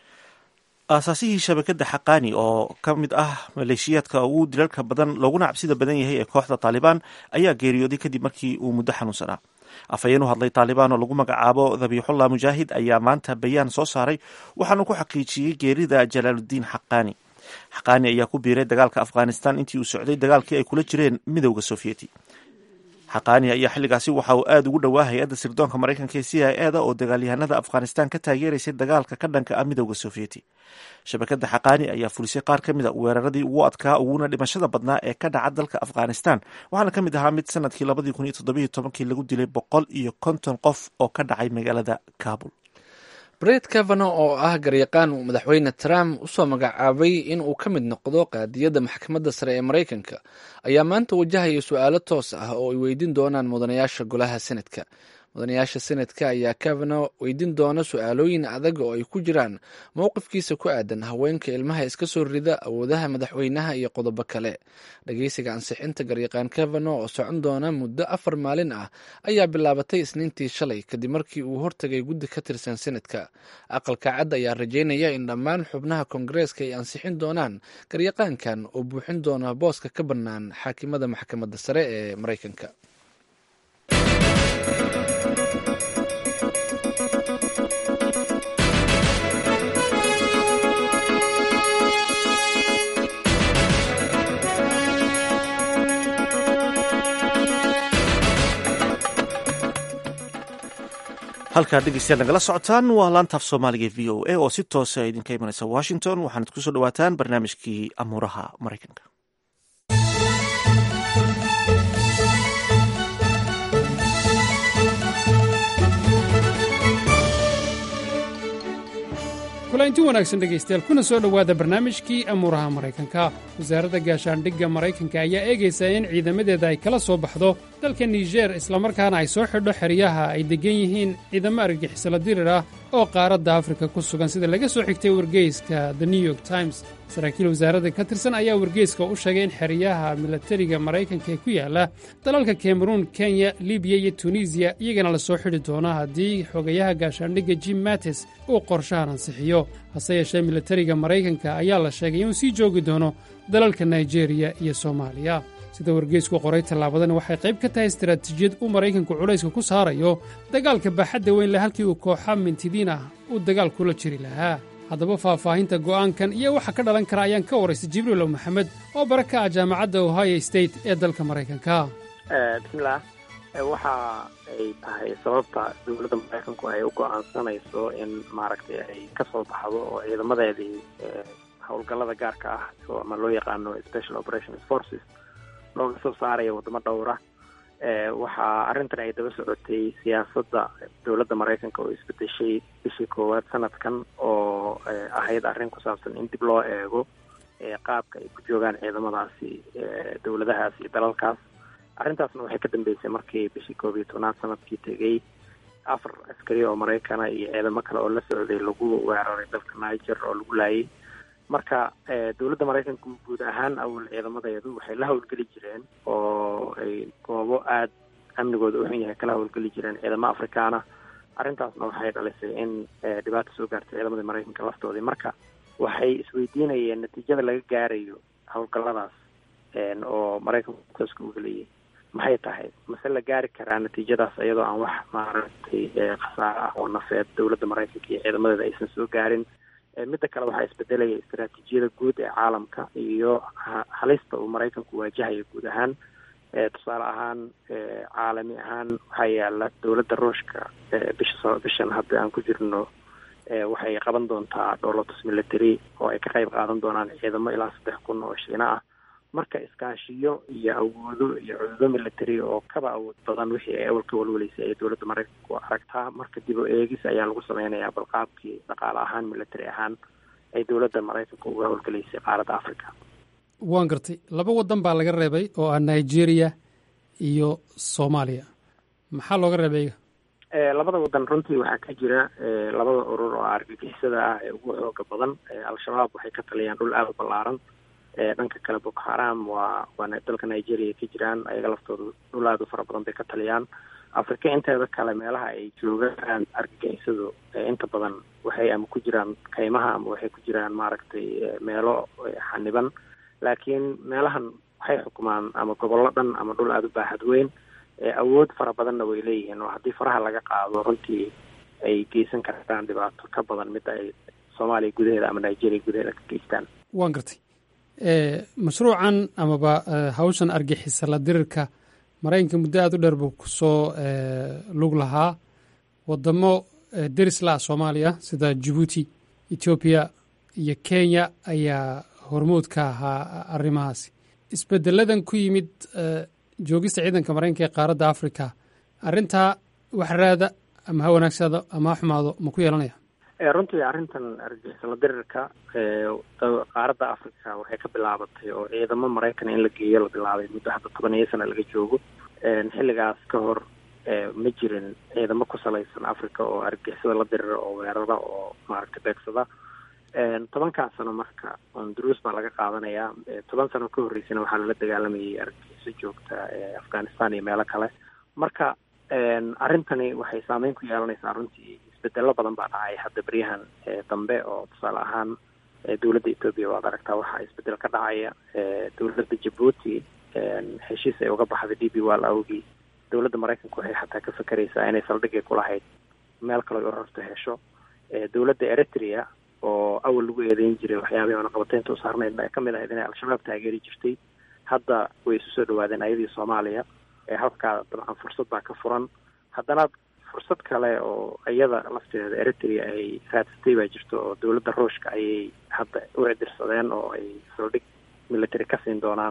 aasaasihii shabakadda xaqaani oo ka mid ah maleeshiyaadka ugu dilalka badan looguna cabsida badan yahay ee kooxda taalibaan ayaa geeriyooday kadib markii uu muddo xanuunsanaa afhayeen u hadlay taalibaan oo lagu magacaabo dabiixullah mujaahid ayaa maanta bayaan soo saaray waxaanu ku xaqiijiyey geerida jalaaludiin xaqaani xaqaani ayaa ku biiray dagaalka afghanistan intii uu socday dagaalkii ay kula jireen midowda sofiyeeti xaqaani ayaa xilligaasi waxa uu aada ugu dhowaa hay-adda sirdoonka maraykanka ee c i e da oo dagaalyahanada afghanistan ka taageeraysay dagaalka ka dhanka ah midowda sofiyeeti shabakadda xaqaani ayaa fulisay qaar ka mid a weeraradii ugu adkaa uguna dhimashada badnaa ee ka dhaca dalka afghanistan waxaana ka mid ahaa mid sanadkii labadii kun iyo toddobiyo tobankii lagu dilay boqol iyo konton qof oo ka dhacay magaalada kabul
bret kavano oo ah garyaqaan uu madaxweyne trump usoo magacaabay in uu ka mid noqdo qaadiyadda maxkamadda sare ee maraykanka ayaa maanta wajahaya su-aalo toos ah oo ay weydiin doonaan mudanayaasha golaha senadka mudanayaasha senadka ayaa kavano weydiin doona su-aalooyin adag oo ay ku jiraan mowqifkiisa ku aadan haweenka ilmaha iska soo rida awoodaha madaxweynaha iyo qodobo kale dhageysiga ansixinta garyaqaan kavano oo socon doona muddo afar maalin ah ayaa bilaabatay isniintii shalay kadib markii uu hortagay guddi ka tirsan senadka aqalka cad ayaa rajeynaya in dhammaan xubnaha koongareeska ay ansixin doonaan garyaqaankan oo buuxin doona booska ka bannaan xaakimada maxkamadda sare ee maraykanka
halkaa dhegeystayaal nagala socotaan waa laantaaf soomaaliga v o a oo si toosa idinka imanaysa washington waxaanad kusoo dhawaataan barnaamijkii amuuraha maraykanka
kulanti wanaagsan dhegaystayaal kuna soo dhowaada barnaamijkii amuuraha maraykanka wasaaradda gaashaandhigga maraykanka ayaa eegaysa in ciidamadeeda ay kala soo baxdo dalka niger islamarkaana ay soo xidho xeryaha ay deggan yihiin ciidamo argagixisala dirir ah oo qaaradda afrika ku sugan sida laga soo xigtay wargeyska the new york times saraakiil wasaaradda ka tirsan ayaa wargeyska u sheegay in xeryaha milatariga maraykanka ee ku yaala dalalka kameruun kenya libiya iyo tunisiya iyagana la soo xidhi doono haddii xogayaha gaashaandhigga jim mates uu qorshahan ansixiyo hase yeeshee milatariga maraykanka ayaa la sheegay inuu sii joogi doono dalalka naijeeriya iyo soomaaliya sida wargeysku qoray tallaabadani waxay qayb ka tahay istaraatiijiyad uu maraykanku culayska ku saarayo dagaalka baaxadda weyn le halkii uu kooxa mintidiin ah uu dagaal kula jiri lahaa haddaba faahfaahinta go'aankan iyo waxa ka dhalan kara ayaan ka waraystay jibriilow maxamed oo bara ka ah jaamacadda ohio state ee dalka maraykanka
bismillaah waxa ay tahay sababta dowladda maraykanku ay u go'aansanayso in maaragtay ay ka soo baxdo oo ciidamadeedii howlgallada gaarka ah ama loo yaqaano special operations forces looga soo saaraya waddamo dhowra waxaa arrintan ay daba socotay siyaasadda dowladda maraykanka oo isbedeshay bishii koowaad sanadkan oo ahayd arrin ku saabsan in dib loo eego qaabka ay ku joogaan ciidamadaasi dowladahaas iyo dalalkaas arrintaasna waxay ka dambeysay markii bishii koob iyo tobnaad sanadkii tegey afar askari oo maraykana iyo ciidamo kale oo la socday lagu weeraray dalka niger oo lagu laayay marka dowladda maraykanka guud ahaan awal ciidamadeedu waxay la howlgeli jireen oo ay goobo aada amnigooda u xun yahay kala howlgeli jireen ciidamo afrikaana arrintaasna waxay dhalisay in dhibaata soo gaartay ciidamadii maraykanka laftoodii marka waxay isweydiinayeen natiijada laga gaarayo howlgalladaas oo maraykanku tooska uga leeyahay maxay tahay mase la gaari karaa natiijadaas iyadoo aan wax maaragtay khasaare ah oo nafeed dowladda maraykanka iyo ciidamadeeda aysan soo gaarin midda kale waxaa isbedelaya istaraatiijiyada guud ee caalamka iyo halista uu maraykanku waajahaya guud ahaan tusaale ahaan caalami ahaan waxaa yaala dowladda ruushka bisha bishan hadda aan ku jirno waxay qaban doontaa dholotus military oo ay ka qayb qaadan doonaan ciidamo ilaa saddex kun oo shiina ah marka iskaashiyo iyo awoodo iyo cududo military oo kaba awood badan wixii ay awal ka walwaleysay ay dowladda maraykanku aragtaa marka dib o eegis ayaa lagu sameynayaa balqaabkii dhaqaale ahaan military ahaan ay dowladda maraykanka uga howlgelaysay qaaradda africa
waan gartay laba waddan baa laga reebay oo ah nigeria iyo soomaaliya maxaa looga reebay
labada waddan runtii waxaa ka jira labada urur oo argagixisada ah ee ugu xooga badan al-shabaab waxay ka taliyaan dhul aada u ballaaran dhanka kale boko haram waa waa dalka nigeria ka jiraan ayaga laftooda dhul aada u fara badan bay ka taliyaan afrika inteeda kale meelaha ay joogaan argagixisadu inta badan waxay ama ku jiraan kaymaha ama waxay ku jiraan maaragtay meelo xaniban laakiin meelahan waxay xukumaan ama gobollo dhan ama dhul aada u baaxad weyn awood fara badanna way leeyihiin oo haddii faraha laga qaado runtii ay geysan kartaan dhibaato ka badan midda ay soomaaliya gudaheeda ama nigeria gudaheeda ka geystaan
waan gartay mashruucan amaba hawshan argixisa la dirirka maraykanka muddo aada u dheer buu kusoo lug lahaa wadamo deris la-a soomaaliya sida jabuuti etoobiya iyo kenya ayaa hormood ka ahaa arrimahaasi isbedeladan ku yimid joogista ciidanka maraykanka ee qaaradda africa arrintaa wax raada ama ha wanaagsado ama ha xumaado ma ku yeelanaya
runtii arrintan argixisala dirirka qaaradda africa waxay ka bilaabatay oo ciidamo maraykan in la geeyo la bilaabay muddo hadda toban iyo sana laga joogo xilligaas ka hor ma jirin ciidamo ku salaysan africa oo argixisada la dirira oo weerara oo maaragtay beegsada tobankaa sano marka honduruus baa laga qaadanayaa toban sano ka horreysana waxaa lala dagaalamayay argagixiso joogta afghanistan iyo meelo kale marka arrintani waxay saameyn ku yeelanaysaa runtii isbedelo badan baa dhacay hadda beryahan dambe oo tusaale ahaan dowladda etoobiya waad aragtaa waxaa isbedel ka dhacaya dowladda jabuuti heshiis ay uga baxday d b wall awgii dowladda maraykanka waxay xataa ka fakeraysaa inay saldhigay kulahayd meel kaloo urarto hesho dowladda eritrea oo awal lagu eedeyn jiray waxyaabihii oonaqabateynta u saarnayd ay kamid ahayd inay al-shabaab taageeri jirtay hadda way isu soo dhawaadeen ayadii soomaaliya halkaa dabcan fursad baa ka furan haddana fursad kale oo iyada lafteeda eritrea ay raadsatay baa jirto oo dowladda ruushka ayay hadda u cidirsadeen oo ay saldhig military ka siin doonaan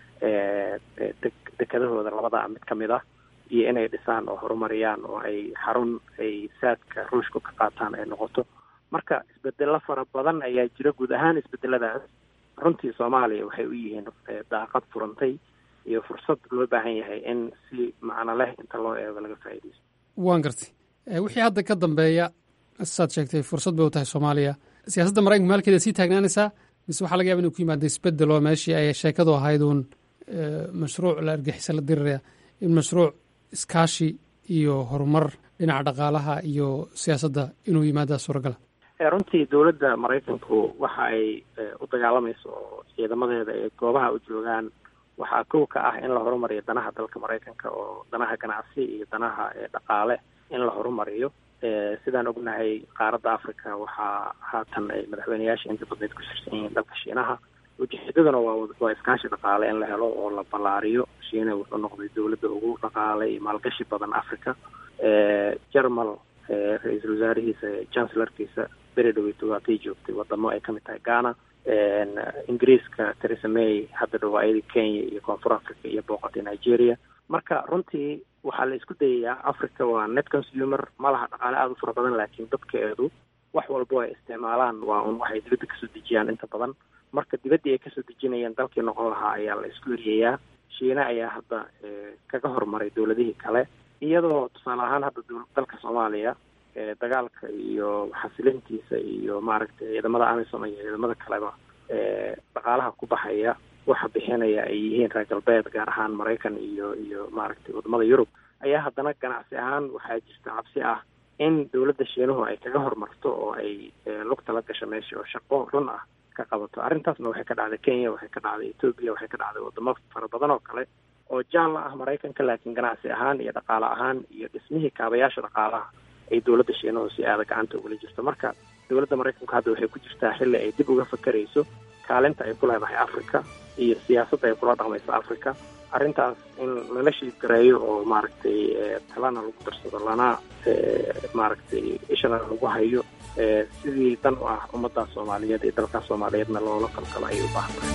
dekadahooda labada mid kamid ah iyo inay dhisaan oo horumariyaan oo ay xarun ay saadka ruushka ka qaataan ay noqoto marka isbedelo fara badan ayaa jira guud ahaan isbedeladaas runtii soomaaliya waxay u yihiin daaqad furantay iyo fursad loo baahan yahay in si macno leh inta loo eego laga faa'iidaysto
waan gartay wixii hadda ka dambeeya saad sheegtay fursad bay u tahay soomaaliya siyaasadda maraykanka maalkeeda sii taagnaanaysaa mise waxaa laga yaba inuu ku yimaada isbedel oo meeshii ay sheekadu ahayd uun mashruuc la argixisa la diriraya in mashruuc iskaashi iyo horumar dhinaca dhaqaalaha iyo siyaasadda inuu yimaadaa suuragala
runtii dowladda maraykanku waxa ay u dagaalamayso oo ciidamadeeda ay goobaha u joogaan waxaa kow ka ah in la horumariyo danaha dalka maraykanka oo danaha ganacsi iyo danaha dhaqaale in la horumariyo sidaan ognahay qaaradda africa waxaa haatan ay madaxweyneyaasha inta badneed ku shirsan yihiin dalka shiinaha ujeedaduna waa waa iskaashi dhaqaale in la helo oo la ballaariyo shiina wuxuu noqday dowladda ugu dhaqaale iyo maalgashi badan africa jermal ra-iisul wasaarihiisa chancellarkiisa beri dhaweyto waatay joogtay wadamo ay kamid tahay ghana ingiriiska theresa may hadda dhawaayadii kenya iyo koonfur africa iyo booqatay nigeria marka runtii waxaa la isku dayayaa africa waa net consumer ma laha dhaqaale aada u fara badan laakiin dadkeedu wax walbo ay isticmaalaan waa un waxay dibadda kasoo dejiyaan inta badan marka dibaddii ay kasoo dejinayeen dalkii noqon lahaa ayaa la isku eriyayaa shiina ayaa hadda kaga horumaray dowladihii kale iyadoo tusaale ahaan hadda dalka soomaaliya dagaalka iyo xasilintiisa iyo maaragtay ciidamada amisom iyo ciidamada kaleba dhaqaalaha ku baxaya waxa bixinaya ay yihiin reer galbeed gaar ahaan maraykan iyo iyo maaragtay wadamada yurub ayaa haddana ganacsi ahaan waxaa jirta cabsi ah in dowladda shiinuhu ay kaga horumarto oo ay lugta la gasho meesha oo shaqo run ah ka qabato arrintaasna waxay ka dhacday kenya waxay ka dhacday etoobiya waxay ka dhacday wadamo fara badan oo kale oo jaalla ah maraykanka laakiin ganacsi ahaan iyo dhaqaale ahaan iyo dhismihii kaabayaasha dhaqaalaha ay dowladda shiinuhu si aada gacanta ugula jirto marka dowladda maraykanku hadda waxay ku jirtaa xilli ay dib uga fakerayso kaalinta ay ku leedahay africa iyo siyaasadda ay kula dhaqmayso africa arrintaas in lala shiidgareeyo oo maaragtay talana lagu darsado lana maaragtay ishana lagu hayo sidii dan u ah ummaddaas soomaaliyeed iyo dalkaas soomaaliyeedna loola qalqalo ayay u baahan tahay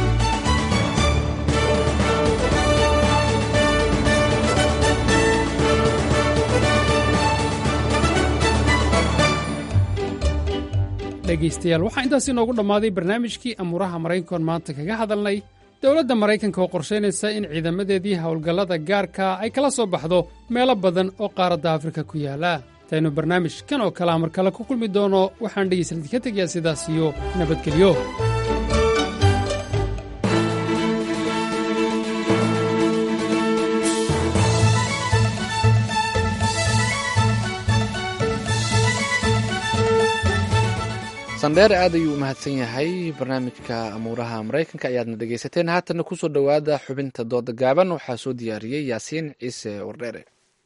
dhegaystayaal waxaa intaas inoogu dhammaaday barnaamijkii amuuraha maraykankoon maanta kaga hadalnay dowladda maraykanka oo qorshaynaysa in ciidamadeedii howlgallada gaarka ay kala soo baxdo meelo badan oo qaaradda afrika ku yaala intaynu barnaamij kan oo kalea mar kale ku kulmi doono waxaan dhegaysalid ka tegayaa sidaas iyo nabadgelyo
sandheer aad ayuu u mahadsan yahay barnaamijka amuuraha maraykanka ayaadna dhegaysateen haatanna kusoo dhowaada xubinta dooda gaaban waxaa soo diyaariyey yaasiin ciise wardheere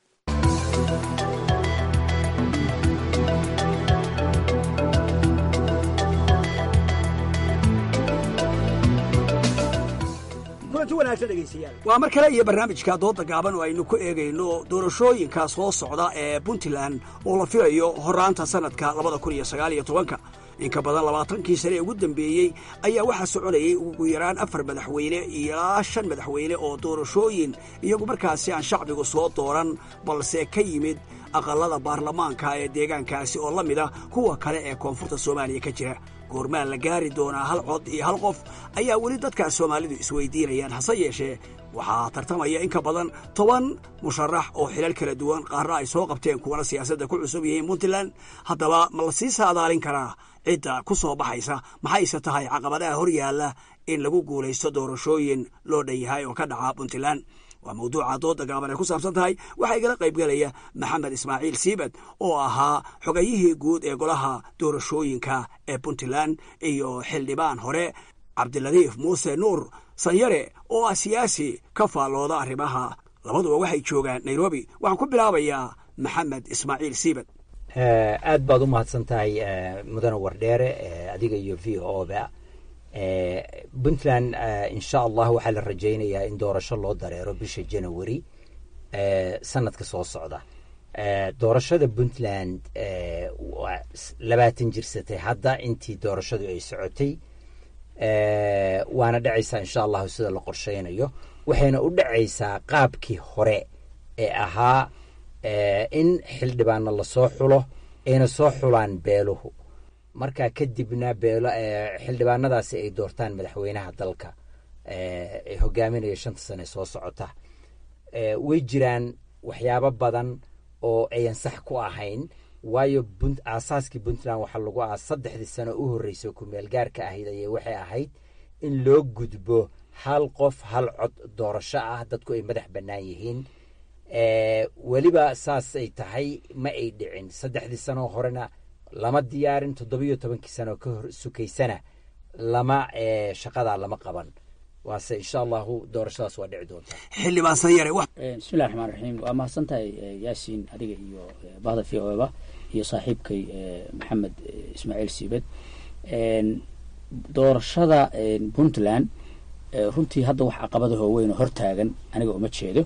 kulanti wanaagsan dhegaystayaal waa mar kale iyo barnaamijka dooda gaaban oo aynu ku eegayno doorashooyinka soo socda ee puntland oo la filayo horaanta sanadka labada kun iyo sagaal iyo tobanka in ka badan labaatankii sane ee ugu dambeeyey ayaa waxaa soconayay ugu yaraan afar madaxweyne ilaa shan madaxweyne oo doorashooyin iyagu markaasi aan shacbigu soo dooran balse ka yimid aqallada baarlamaanka ee deegaankaasi oo la mid ah kuwa kale ee koonfurta soomaaliya ka jira goormaan la gaari doonaa hal cod iyo hal qof ayaa weli dadkaas soomaalidu isweydiinayaan hase yeeshee waxaa tartamaya in ka badan toban musharax oo xilal kala duwan qaarna ay soo qabteen kuwana siyaasadda ku cusub yihiin puntland haddaba ma la sii saadaalin karaa cidda ku soo baxaysa maxayse tahay caqabadaha hor yaalla in lagu guulaysto doorashooyin loo dhan yahay oo ka dhaca puntland waa mawduuca dooda gaaban ay ku saabsan tahay waxaa igala qaybgelaya maxamed ismaaciil siibad oo ahaa xogayihii guud ee golaha doorashooyinka ee puntland iyo xildhibaan hore cabdiladiif muuse nuur sanyare oo ah siyaasi ka faallooda arrimaha labaduba waxay joogaan nairobi waxaan ku bilaabayaa maxamed ismaaciil siibad
aad baad u mahadsan tahay mudane wardheere adiga iyo v o ba puntland insha allah waxaa la rajaynayaa in doorasho loo dareero bisha janawari sanadka soo socda doorashada puntland waa labaatan jirsatay hadda intii doorashadu ay socotay waana dhacaysaa insha allahu sida la qorshaynayo waxayna u dhacaysaa qaabkii hore ee ahaa in xildhibaanna lasoo xulo ayna soo xulaan beeluhu markaa kadibna beelo xildhibaanadaasi ay doortaan madaxweynaha dalka ee hogaaminaya shanta sane soo socota way jiraan waxyaabo badan oo ayan sax ku ahayn waayo aasaaskii puntland waxaa lagu aa saddexdii sano u horreysay kumeel gaarka ahayd ayay waxay ahayd in loo gudbo hal qof hal cod doorasho ah dadku ay madax bannaan yihiin weliba saasay tahay ma ay dhicin saddexdii sanoo horena lama diyaarin toddobiyo tobankii sano ka hor sukaysana lama shaqadaa lama qaban waase insha allahu doorashadaas waa dhici doontaa
xildhibaan sanyare
bismillahi raxmaan raxiim waa mahadsan tahay yaasiin adiga iyo bahda v o ba iyo saaxiibkay maxamed ismaaciil siibed doorashada puntland runtii hadda wax caqabadaho weyn oo hortaagan aniga uma jeedo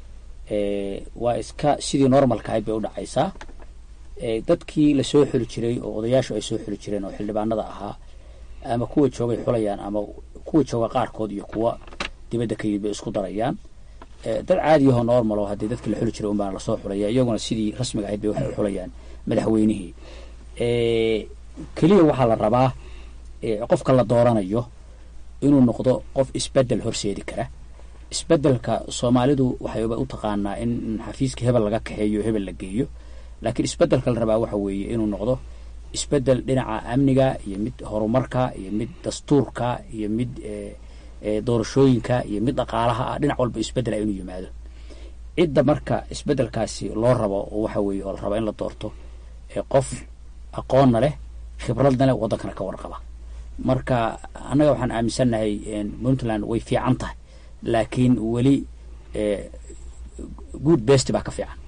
waa iska sidii normalka ahayd bay u dhacaysaa dadkii lasoo xuli jiray oo odayaashu ay soo xuli jireen oo xildhibaanada ahaa ama kuwa joogay xulayaan ama kuwa jooga qaarkood iyo kuwa dibadda ka yimid bay isku darayaan dad caadiyahoo normal oo haddii dadkii la xuli jiray unbaana lasoo xulaya iyaguna sidii rasmiga ahayd bay waxay u xulayaan madaxweynihii keliya waxaa la rabaa qofka la dooranayo inuu noqdo qof isbedel horseedi kara isbedelka soomaalidu waxayba u taqaanaa in xafiiska hebel laga kaxeeyo hebel la geeyo laakiin isbedelka la rabaa waxa weeye inuu noqdo isbedel dhinaca amniga iyo mid horumarka iyo mid dastuurka iyo mid doorashooyinka iyo mid dhaqaalaha ah dhinac walba isbedela inuu yimaado cidda marka isbedelkaasi loo rabo oo waxa weeye oo la raba in la doorto qof aqoonna leh khibradna leh waddankana ka warqaba marka annaga waxaan aaminsannahay puntland way fiican tahay laakiin weli good best baa ka fiican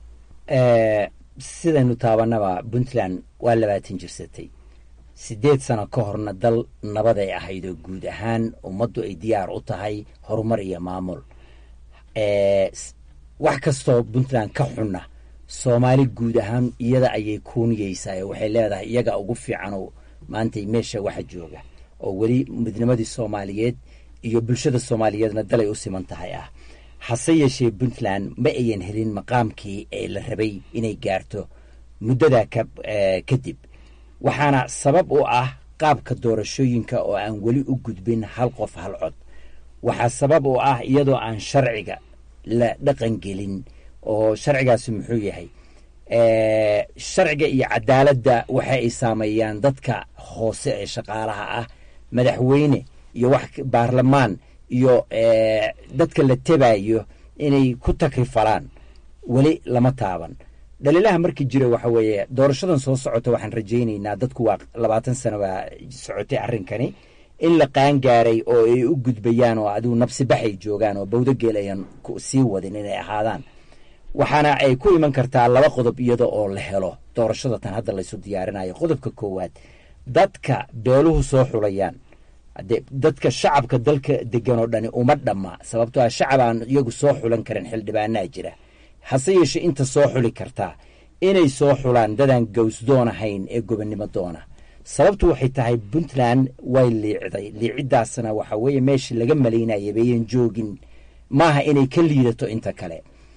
sidaynu taabanaba puntland waa labaatan jirsatay siddeed sano ka horna dal nabaday ahayd oo guud ahaan ummaddu ay diyaar u tahay horumar iyo maamul wax kastoo puntland ka xunna soomaali guud ahaan iyada ayay kuuniyeysaa waxay leedahay iyaga ugu fiicanoo maanta meesha waxa jooga oo weli midnimadii soomaaliyeed iyo bulshada soomaaliyeedna dalay u siman tahay ah hase yeeshee puntland ma ayan helin maqaamkii ee la rabay inay gaarto muddadaa kadib waxaana sabab u ah qaabka doorashooyinka oo aan weli u gudbin hal qof hal cod waxaa sabab u ah iyadoo aan sharciga la dhaqan gelin oo sharcigaasi muxuu yahay sharciga iyo cadaaladda waxa ay saameeyaan dadka hoose ee shaqaalaha ah madaxweyne iyo wax baarlamaan iyo dadka la tebayo inay ku takrifalaan weli lama taaban dhaliilaha markii jira waxa weeye doorashadan soo socota waxaan rajaynaynaa dadku waa labaatan sano baa socotay arrinkani in la qaangaaray oo ay u gudbayaan oo adigu nabsi baxay joogaan oo bawdogeel ayan sii wadin inay ahaadaan waxaana ay ku iman kartaa laba qodob iyada oo la helo doorashada tan hadda laysu diyaarinayo qodobka koowaad dadka beeluhu soo xulayaan dadka shacabka dalka degan oo dhani uma dhamma sababtoo ah shacab aan iyagu soo xulan karin xildhibaanaa jira hase yeeshee inta soo xuli kartaa inay soo xulaan dadaan gawsdoon ahayn ee gobonnimo doona sababtu waxay tahay puntland way liicday liiciddaasna waxa weeye meeshii laga malaynaya bayan joogin maaha inay ka liidato inta kale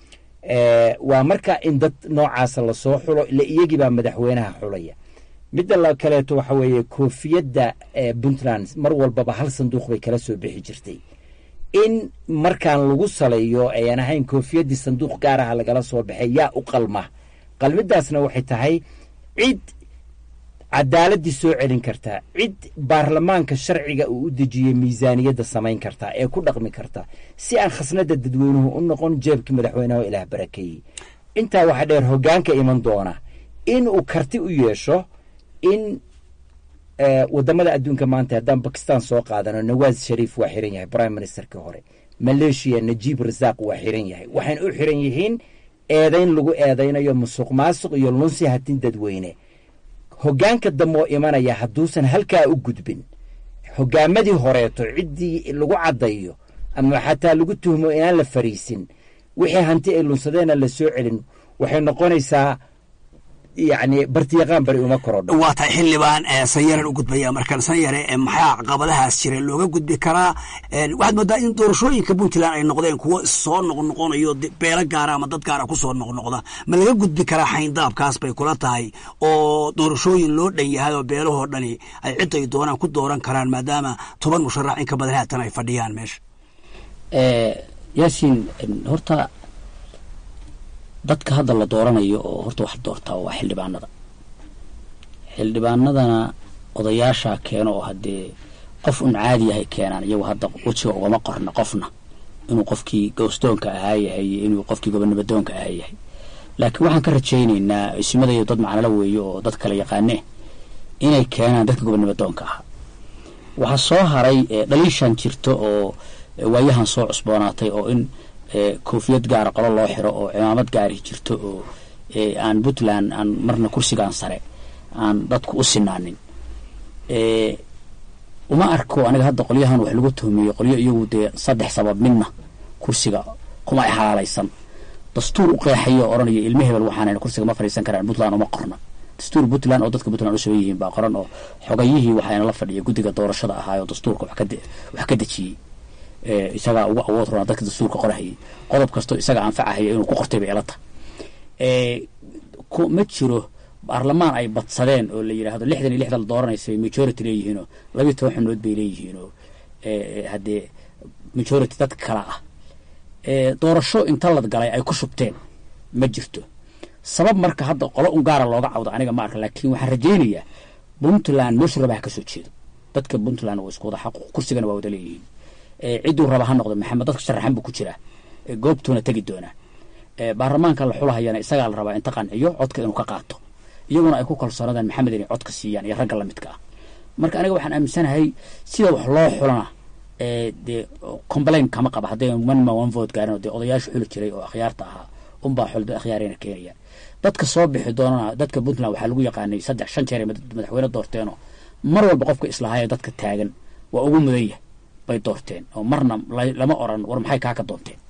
waa marka in dad noocaasa lasoo xulo ila iyagii baa madaxweynaha xulaya midda la kaleeto waxa weeye koofiyadda puntland mar walbaba hal sanduuq bay kala soo bixi jirtay in markaan lagu saleeyo ayan ahayn koofiyaddii sanduuq gaaraha lagala soo baxay yaa u qalma qalmidaasna waxay tahay cid cadaaladdii soo celin kartaa cid baarlamaanka sharciga uu u dejiyey miisaaniyadda samayn kartaa ee ku dhaqmi karta si aan khasnada dadweynuhu u noqon jeebkii madaxweyneho ilaah barakeeyey intaa waxaa dheer hoggaanka iman doona in uu karti u yeesho in wadamada adduunka maanta haddaan bakistan soo qaadano nawaas shariif waa xiran yahay prime ministerkii hore maleeshiya najiib rasaaq waa xiran yahay waxayna u xiran yihiin eedayn lagu eedaynayo musuq maasuq iyo lunsi hatin dadweyne hoggaanka dambe oo imanaya hadduusan halkaa u gudbin hoggaamadii horeeto ciddii lagu caddayo ama xataa lagu tuhmo inaan la fariisin wixii hanti ay lunsadeena la soo celin waxay noqonaysaa yacni bartiyaqaan bari uma korodho
waa tahay xildhibaan sanyaran u gudbaya markaan sanyare maxaa caqabadahaas jira looga gudbi karaa waxaad moodaa in doorashooyinka puntland ay noqdeen kuwo soo noqnoqonayo beelo gaara ama dad gaara kusoo noqnoqda ma laga gudbi karaa xayndaabkaas bay kula tahay oo doorashooyin loo dhan yahay oo beelahoo dhani ay cid ay doonaan ku dooran karaan maadaama toban musharax in ka badan haatan ay fadhiyaan meesha
yaasiin horta dadka hadda la dooranayo oo horta wax doortaa waa xildhibaanada xildhibaanadana odayaashaa keeno oo haddee qof un caadi yahay keenaan iyagu hadda wejiga ugama qorna qofna inuu qofkii gowsdoonka ahaa yahay iyo inuu qofkii gobonimadoonka ahaa yahay laakiin waxaan ka rajaynaynaa ismadayo dad macnalo weeye oo dad kale yaqaanee inay keenaan dadka gobonimadoonka ahaa waxaa soo haray dhaliishan jirto oo waayahan soo cusboonaatay oo in koofiyad gaara qolo loo xiro oo cimaamad gaari jirto oo aan puntland aan marna kursigan sare aan dadku u sinaanin uma arko aniga hadda qolyahan wax lagu tuhmiyo qolyo iyagu dee saddex sabab midna kursiga kuma xalaalaysan dastuur u qeexayo oo odhanaya ilmo hebel waxaan kursiga ma fadhiisan karaan puntland uma qorna dastuur puntland oo dadka puntland u sugan yihiin baa qoran oo xogayihii waxayna la fadhiya guddiga doorashada ahaayoo dastuurka wax ka dejiyey isagaa ugu awood roonaa dadka dastuurka qorahayay qodob kastoo isaga anfacahaya inuu ku qortay bay ila tahay ma jiro baarlamaan ay badsadeen oo la yidhaahdo lixdan iyo lixda la dooranaysa bay majority leeyihiinoo labiyo toban xubnood bay leeyihiinoo haddee majority dadka kala ah doorasho inta lad galay ay ku shubteen ma jirto sabab marka hadda qolo un gaara looga cawdo aniga ma arka laakiin waxaan rajaynayaa puntland meeshu rabaha ka soo jeedo dadka puntland waa isku wada xaquuq kursigana waa wada leeyihiin cidduu raba ha noqdo maxamed dadka sharaxan buu ku jiraa goobtuuna tegi doonaa baarlamaanka la xulahayana isagaa la rabaa inta qanciyo codka inuu ka qaato iyaguna ay ku kalsoonadaan maxamed inay codka siiyaan iyo ragga lamidka ah marka aniga waxaan aaminsanahay sida wax loo xulana dee complain kama qaba hadday one man one vote gaarin oo dee odayaasha xuli jiray oo akhyaarta ahaa unbaa xulda akhyaarayna keenayaan dadka soo bixi doonana dadka puntland waxaa lagu yaqaanay saddex shan jeer madaxweyne doorteenoo mar walba qofka islahayo dadka taagan waa ugu mudan yahay bay doorteen oo marna lama oran war maxay kaa ka doonteen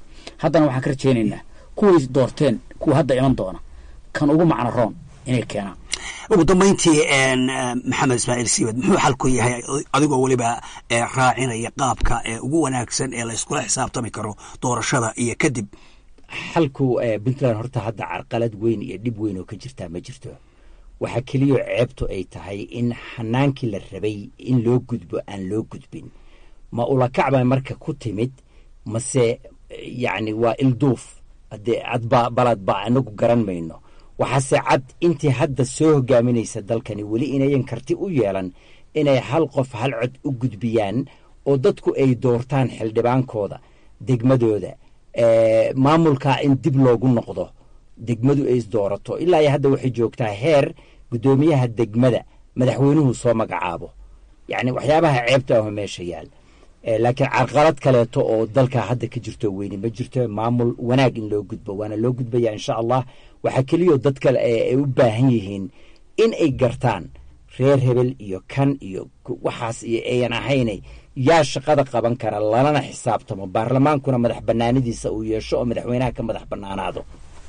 haddana waxaan ka rajaynaynaa kuway doorteen kuwa hadda iman doona kan ugu macno roon inay keenaan
ugu dambayntii maxamed ismaaciil siibad muxuu xalku yahay adigoo weliba raacinaya qaabka ugu wanaagsan ee la iskula xisaabtami karo doorashada iyo kadib
xalku puntland horta hadda carqalad weyn iyo dhib weyn oo ka jirtaa ma jirto waxaa keliyo ceebtu ay tahay in xanaankii la rabay in loo gudbo aan loo gudbin ma ulakacba marka ku timid mase yacni waa ilduuf haddee cadba baladba anagu garan mayno waxaase cad intii hadda soo hogaaminaysa dalkani weli inayan karti u yeelan inay hal qof hal cod u gudbiyaan oo dadku ay doortaan xildhibaankooda degmadooda maamulkaa in dib loogu noqdo degmadu ay isdoorato ilaa iyo hadda waxay joogtaa heer guddoomiyaha degmada madaxweynuhu soo magacaabo yacni waxyaabaha ceebta aho meesha yaal laakiin carqalad kaleeto oo dalka hadda ka jirto weyne ma jirto maamul wanaag in loo gudbo waana loo gudbaya insha allah waxaa keliyao dadka ay u baahan yihiin in ay gartaan reer hebel iyo kan iyo waxaas iyo ayan ahaynay yaa shaqada qaban kara lalana xisaabtamo baarlamaankuna madax banaanadiisa uu yeesho oo madaxweynaha ka madax banaanaado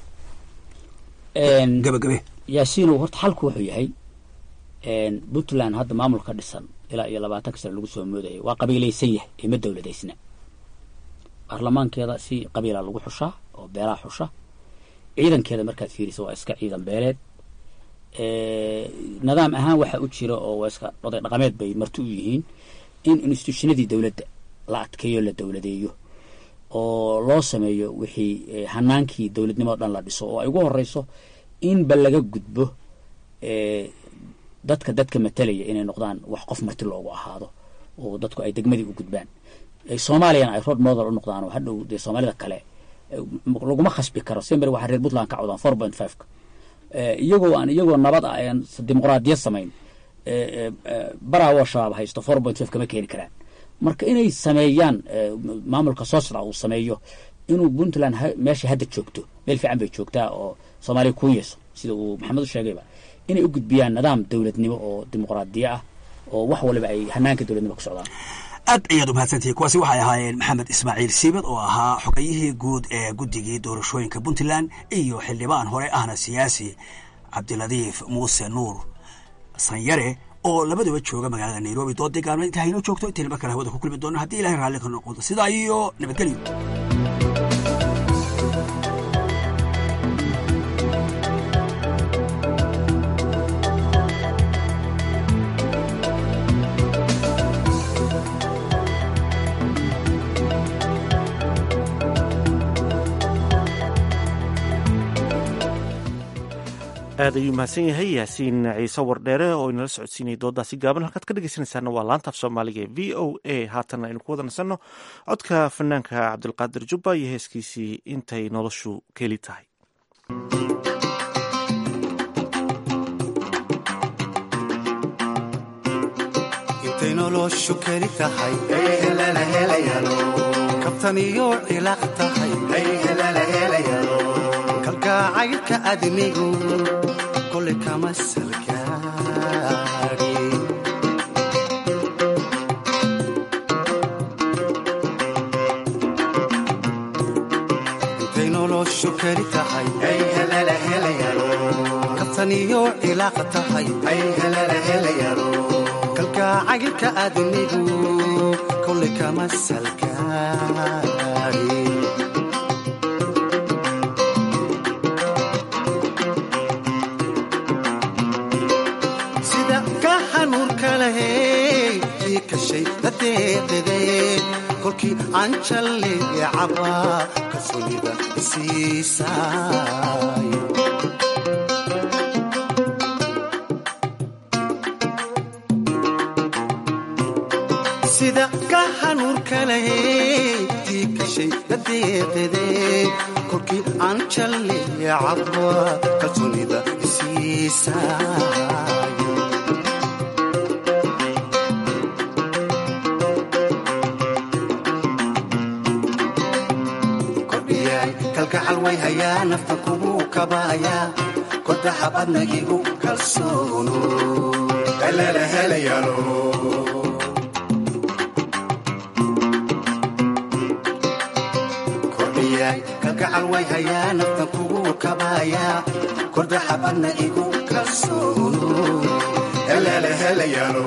gabagabe
yaasiinow horta xalku wuxuu yahay puntland hadda maamulka dhisan ilaa iyo labaatanka sane lagu soo moodayay waa qabiilaysan yahay ee ma dowladaysna baarlamaankeeda si qabiila lagu xushaa oo beelaa xusha ciidankeeda markaad fiirisa waa iska ciidan beeleed nidaam ahaan waxa u jira oo waa iska oday dhaqameed bay marti u yihiin in institutionadii dowladda la adkeeyo la dowladeeyo oo loo sameeyo wixii hanaankii dowladnimo o dhan la dhiso oo ay ugu horeyso inba laga gudbo dadka dadka matalaya inay noqdaan wax qof marti loogu ahaado oo dadku ay degmadii u gudbaan soomaaliyana ay road model u noqdaan oo hadhow dee soomaalida kale laguma khasbi karo sember waxaa reer puntland ka codaan four point five ka iyagoo aan iyagoo nabad ah aan dimuqraadiyad samayn baraawoo shabaab haysto four point five kama keeni karaan marka inay sameeyaan maamulka soo socda uu sameeyo inuu puntland meesha hadda joogto meel fiican bay joogtaa oo soomaaliya ku yeeso sida uu maxamed u sheegayba inay u gudbiyaan nidaam dowladnimo oo dimuqraadiya ah oo wax waliba ay hanaanka dowladnimo ku socdaan
aad ayaad umahadsantihi kuwaasi waxay ahaayeen maxamed ismaaciil siibad oo ahaa xogayihii guud ee guddigii doorashooyinka puntland iyo xildhibaan hore ahna siyaasi cabdiladiif muuse nuur sanyare oo labaduba jooga magaalada nairobi dood deegaano inta haynoo joogto intayna mar kale hawada ku kulmi doono haddii ilahay raalli ka noqodo sidaa iyo nabadgelyo
aad ayuu mahadsan yahay yaasiin ciise wardheere oo inala socodsiinayay doodaasi gaaban halkaad ka dhegeysanaysaana waa laanta af soomaaliga ee v o a haatanna aynu ku wada nasanno codka fanaanka cabdulqaadir jubba iyo heeskiisii intay noloshu keli tahay
intay noloshu keli tahay kabtan iyo cilaaq tahay kalgacaylka adnigu kole kama salgaari intay noloshu keli tahay kabtan iyo cilaaq tahay kalgacaylka adnigu kole kama salgaari kolkii aan jalleecaba kalsoonida isiisaayo sida ka hanuurka lahey tii kashay dadeeqede kolkii aan jalleecaba kalsoonida isiisaayo kalgacal way hayaa nafta kugu kabaaya kodaxab adnagigu kalsoono helele helayalo kordhiyay kalgacal way hayaa naftan kugu kabayaa korda xabadna igu kalsoono heleele helayaalo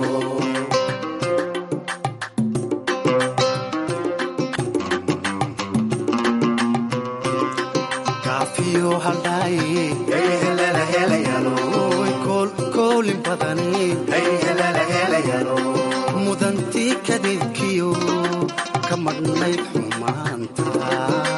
kaafiyo haldhaaye hey heleele helayaalo koolin badani hey heleele helayaalo mudantii kadeedkiyo ka madhnayd xumaanta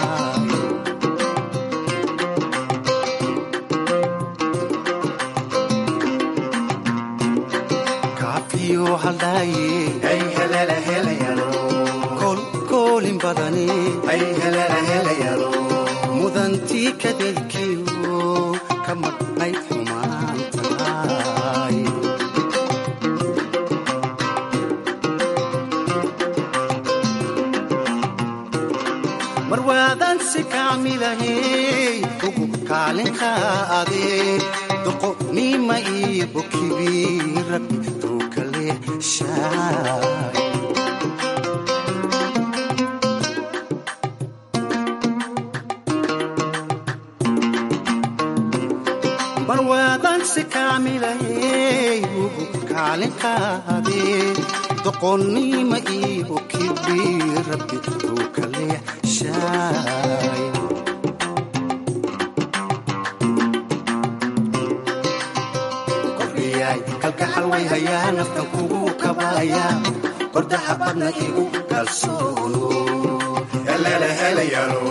kaafiyo haldhaaye hey heleele helayaalo koolin badani hey heleele helayaalo mudantii kadeedkiyo ka madhnayd xumaantaay marwaadan si kaamilahey ugu kaalinka adee doqonima iyo bokibi rabbi tuukale shaay marwaadan si kaamilahey ugu kaalinkaadee doqonnima iyo kibi rabbi uu kale shaay kordhiyay kalgacal way hayaa naftan kugu kabayaa kordaxa badna igu kalsoono heleele helayaalo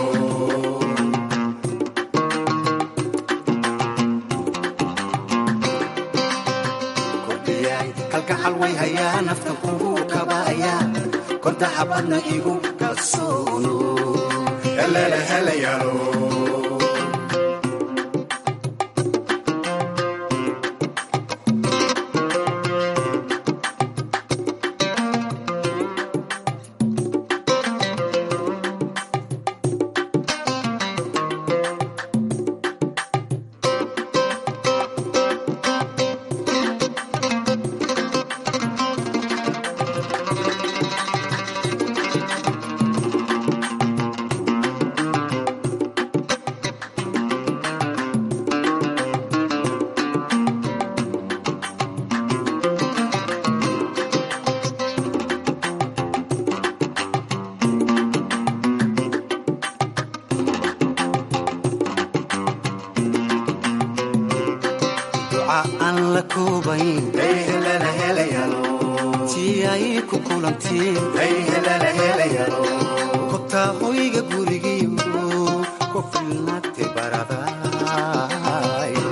kalgacal way hayaa naftan kugu kabayaa korda xabadna igu kalsoono heleele helayaalo duca aan la koobayn hey heleele helayaalo tii ay ku kulantiin hey heleele helayaalo kobtaa hoyga gurigiyo ku filnaate baradaay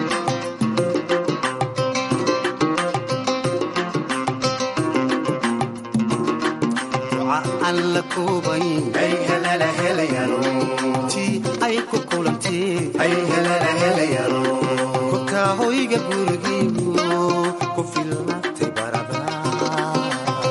duca aan la koobayn hey heleele helayaalo tii ay ku kulantiin hey heleele helayaalo kobtaa hoyga gurigiyo ku filnaate baradaay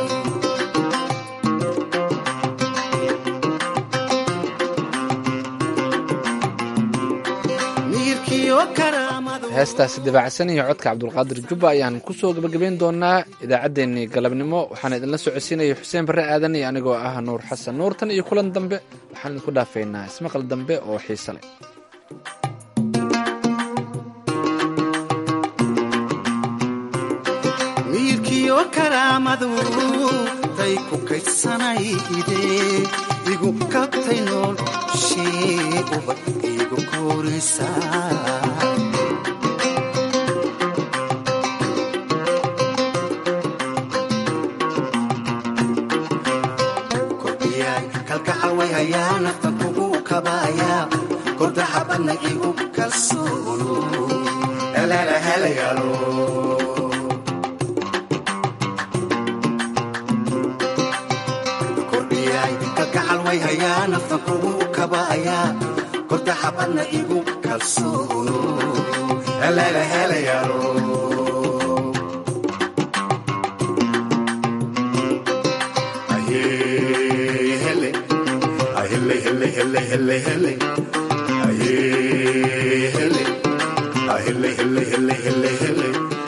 miyirkiyo karaamadu
heestaasi dabaacsan iyo codka cabdulqaadir jubba ayaan kusoo gabagabayn doonaa idaacaddeenii galabnimo waxaan idinla socodsiinaya xuseen barre aadan iyo anigoo ah nuur xasan nuur tan iyo kulan dambe waxaan idinku dhaafaynaa ismaqal dambe oo xiise leh
miyirkiyo karaamadu tay ku kaydsanayde igu kabtay noolshee ubad igu koraysaa kordhiyay kalgacal way hayaa naftan kugu kabayaa korda xabadna igu kalsoono heleele helayaalo kordhiyay kalgacal way hayaa naftan kugu kabayaa korda xabadna igu kalsoono heleele helayaalo hele hele hele hele hele hele hele hele hele hele hele hele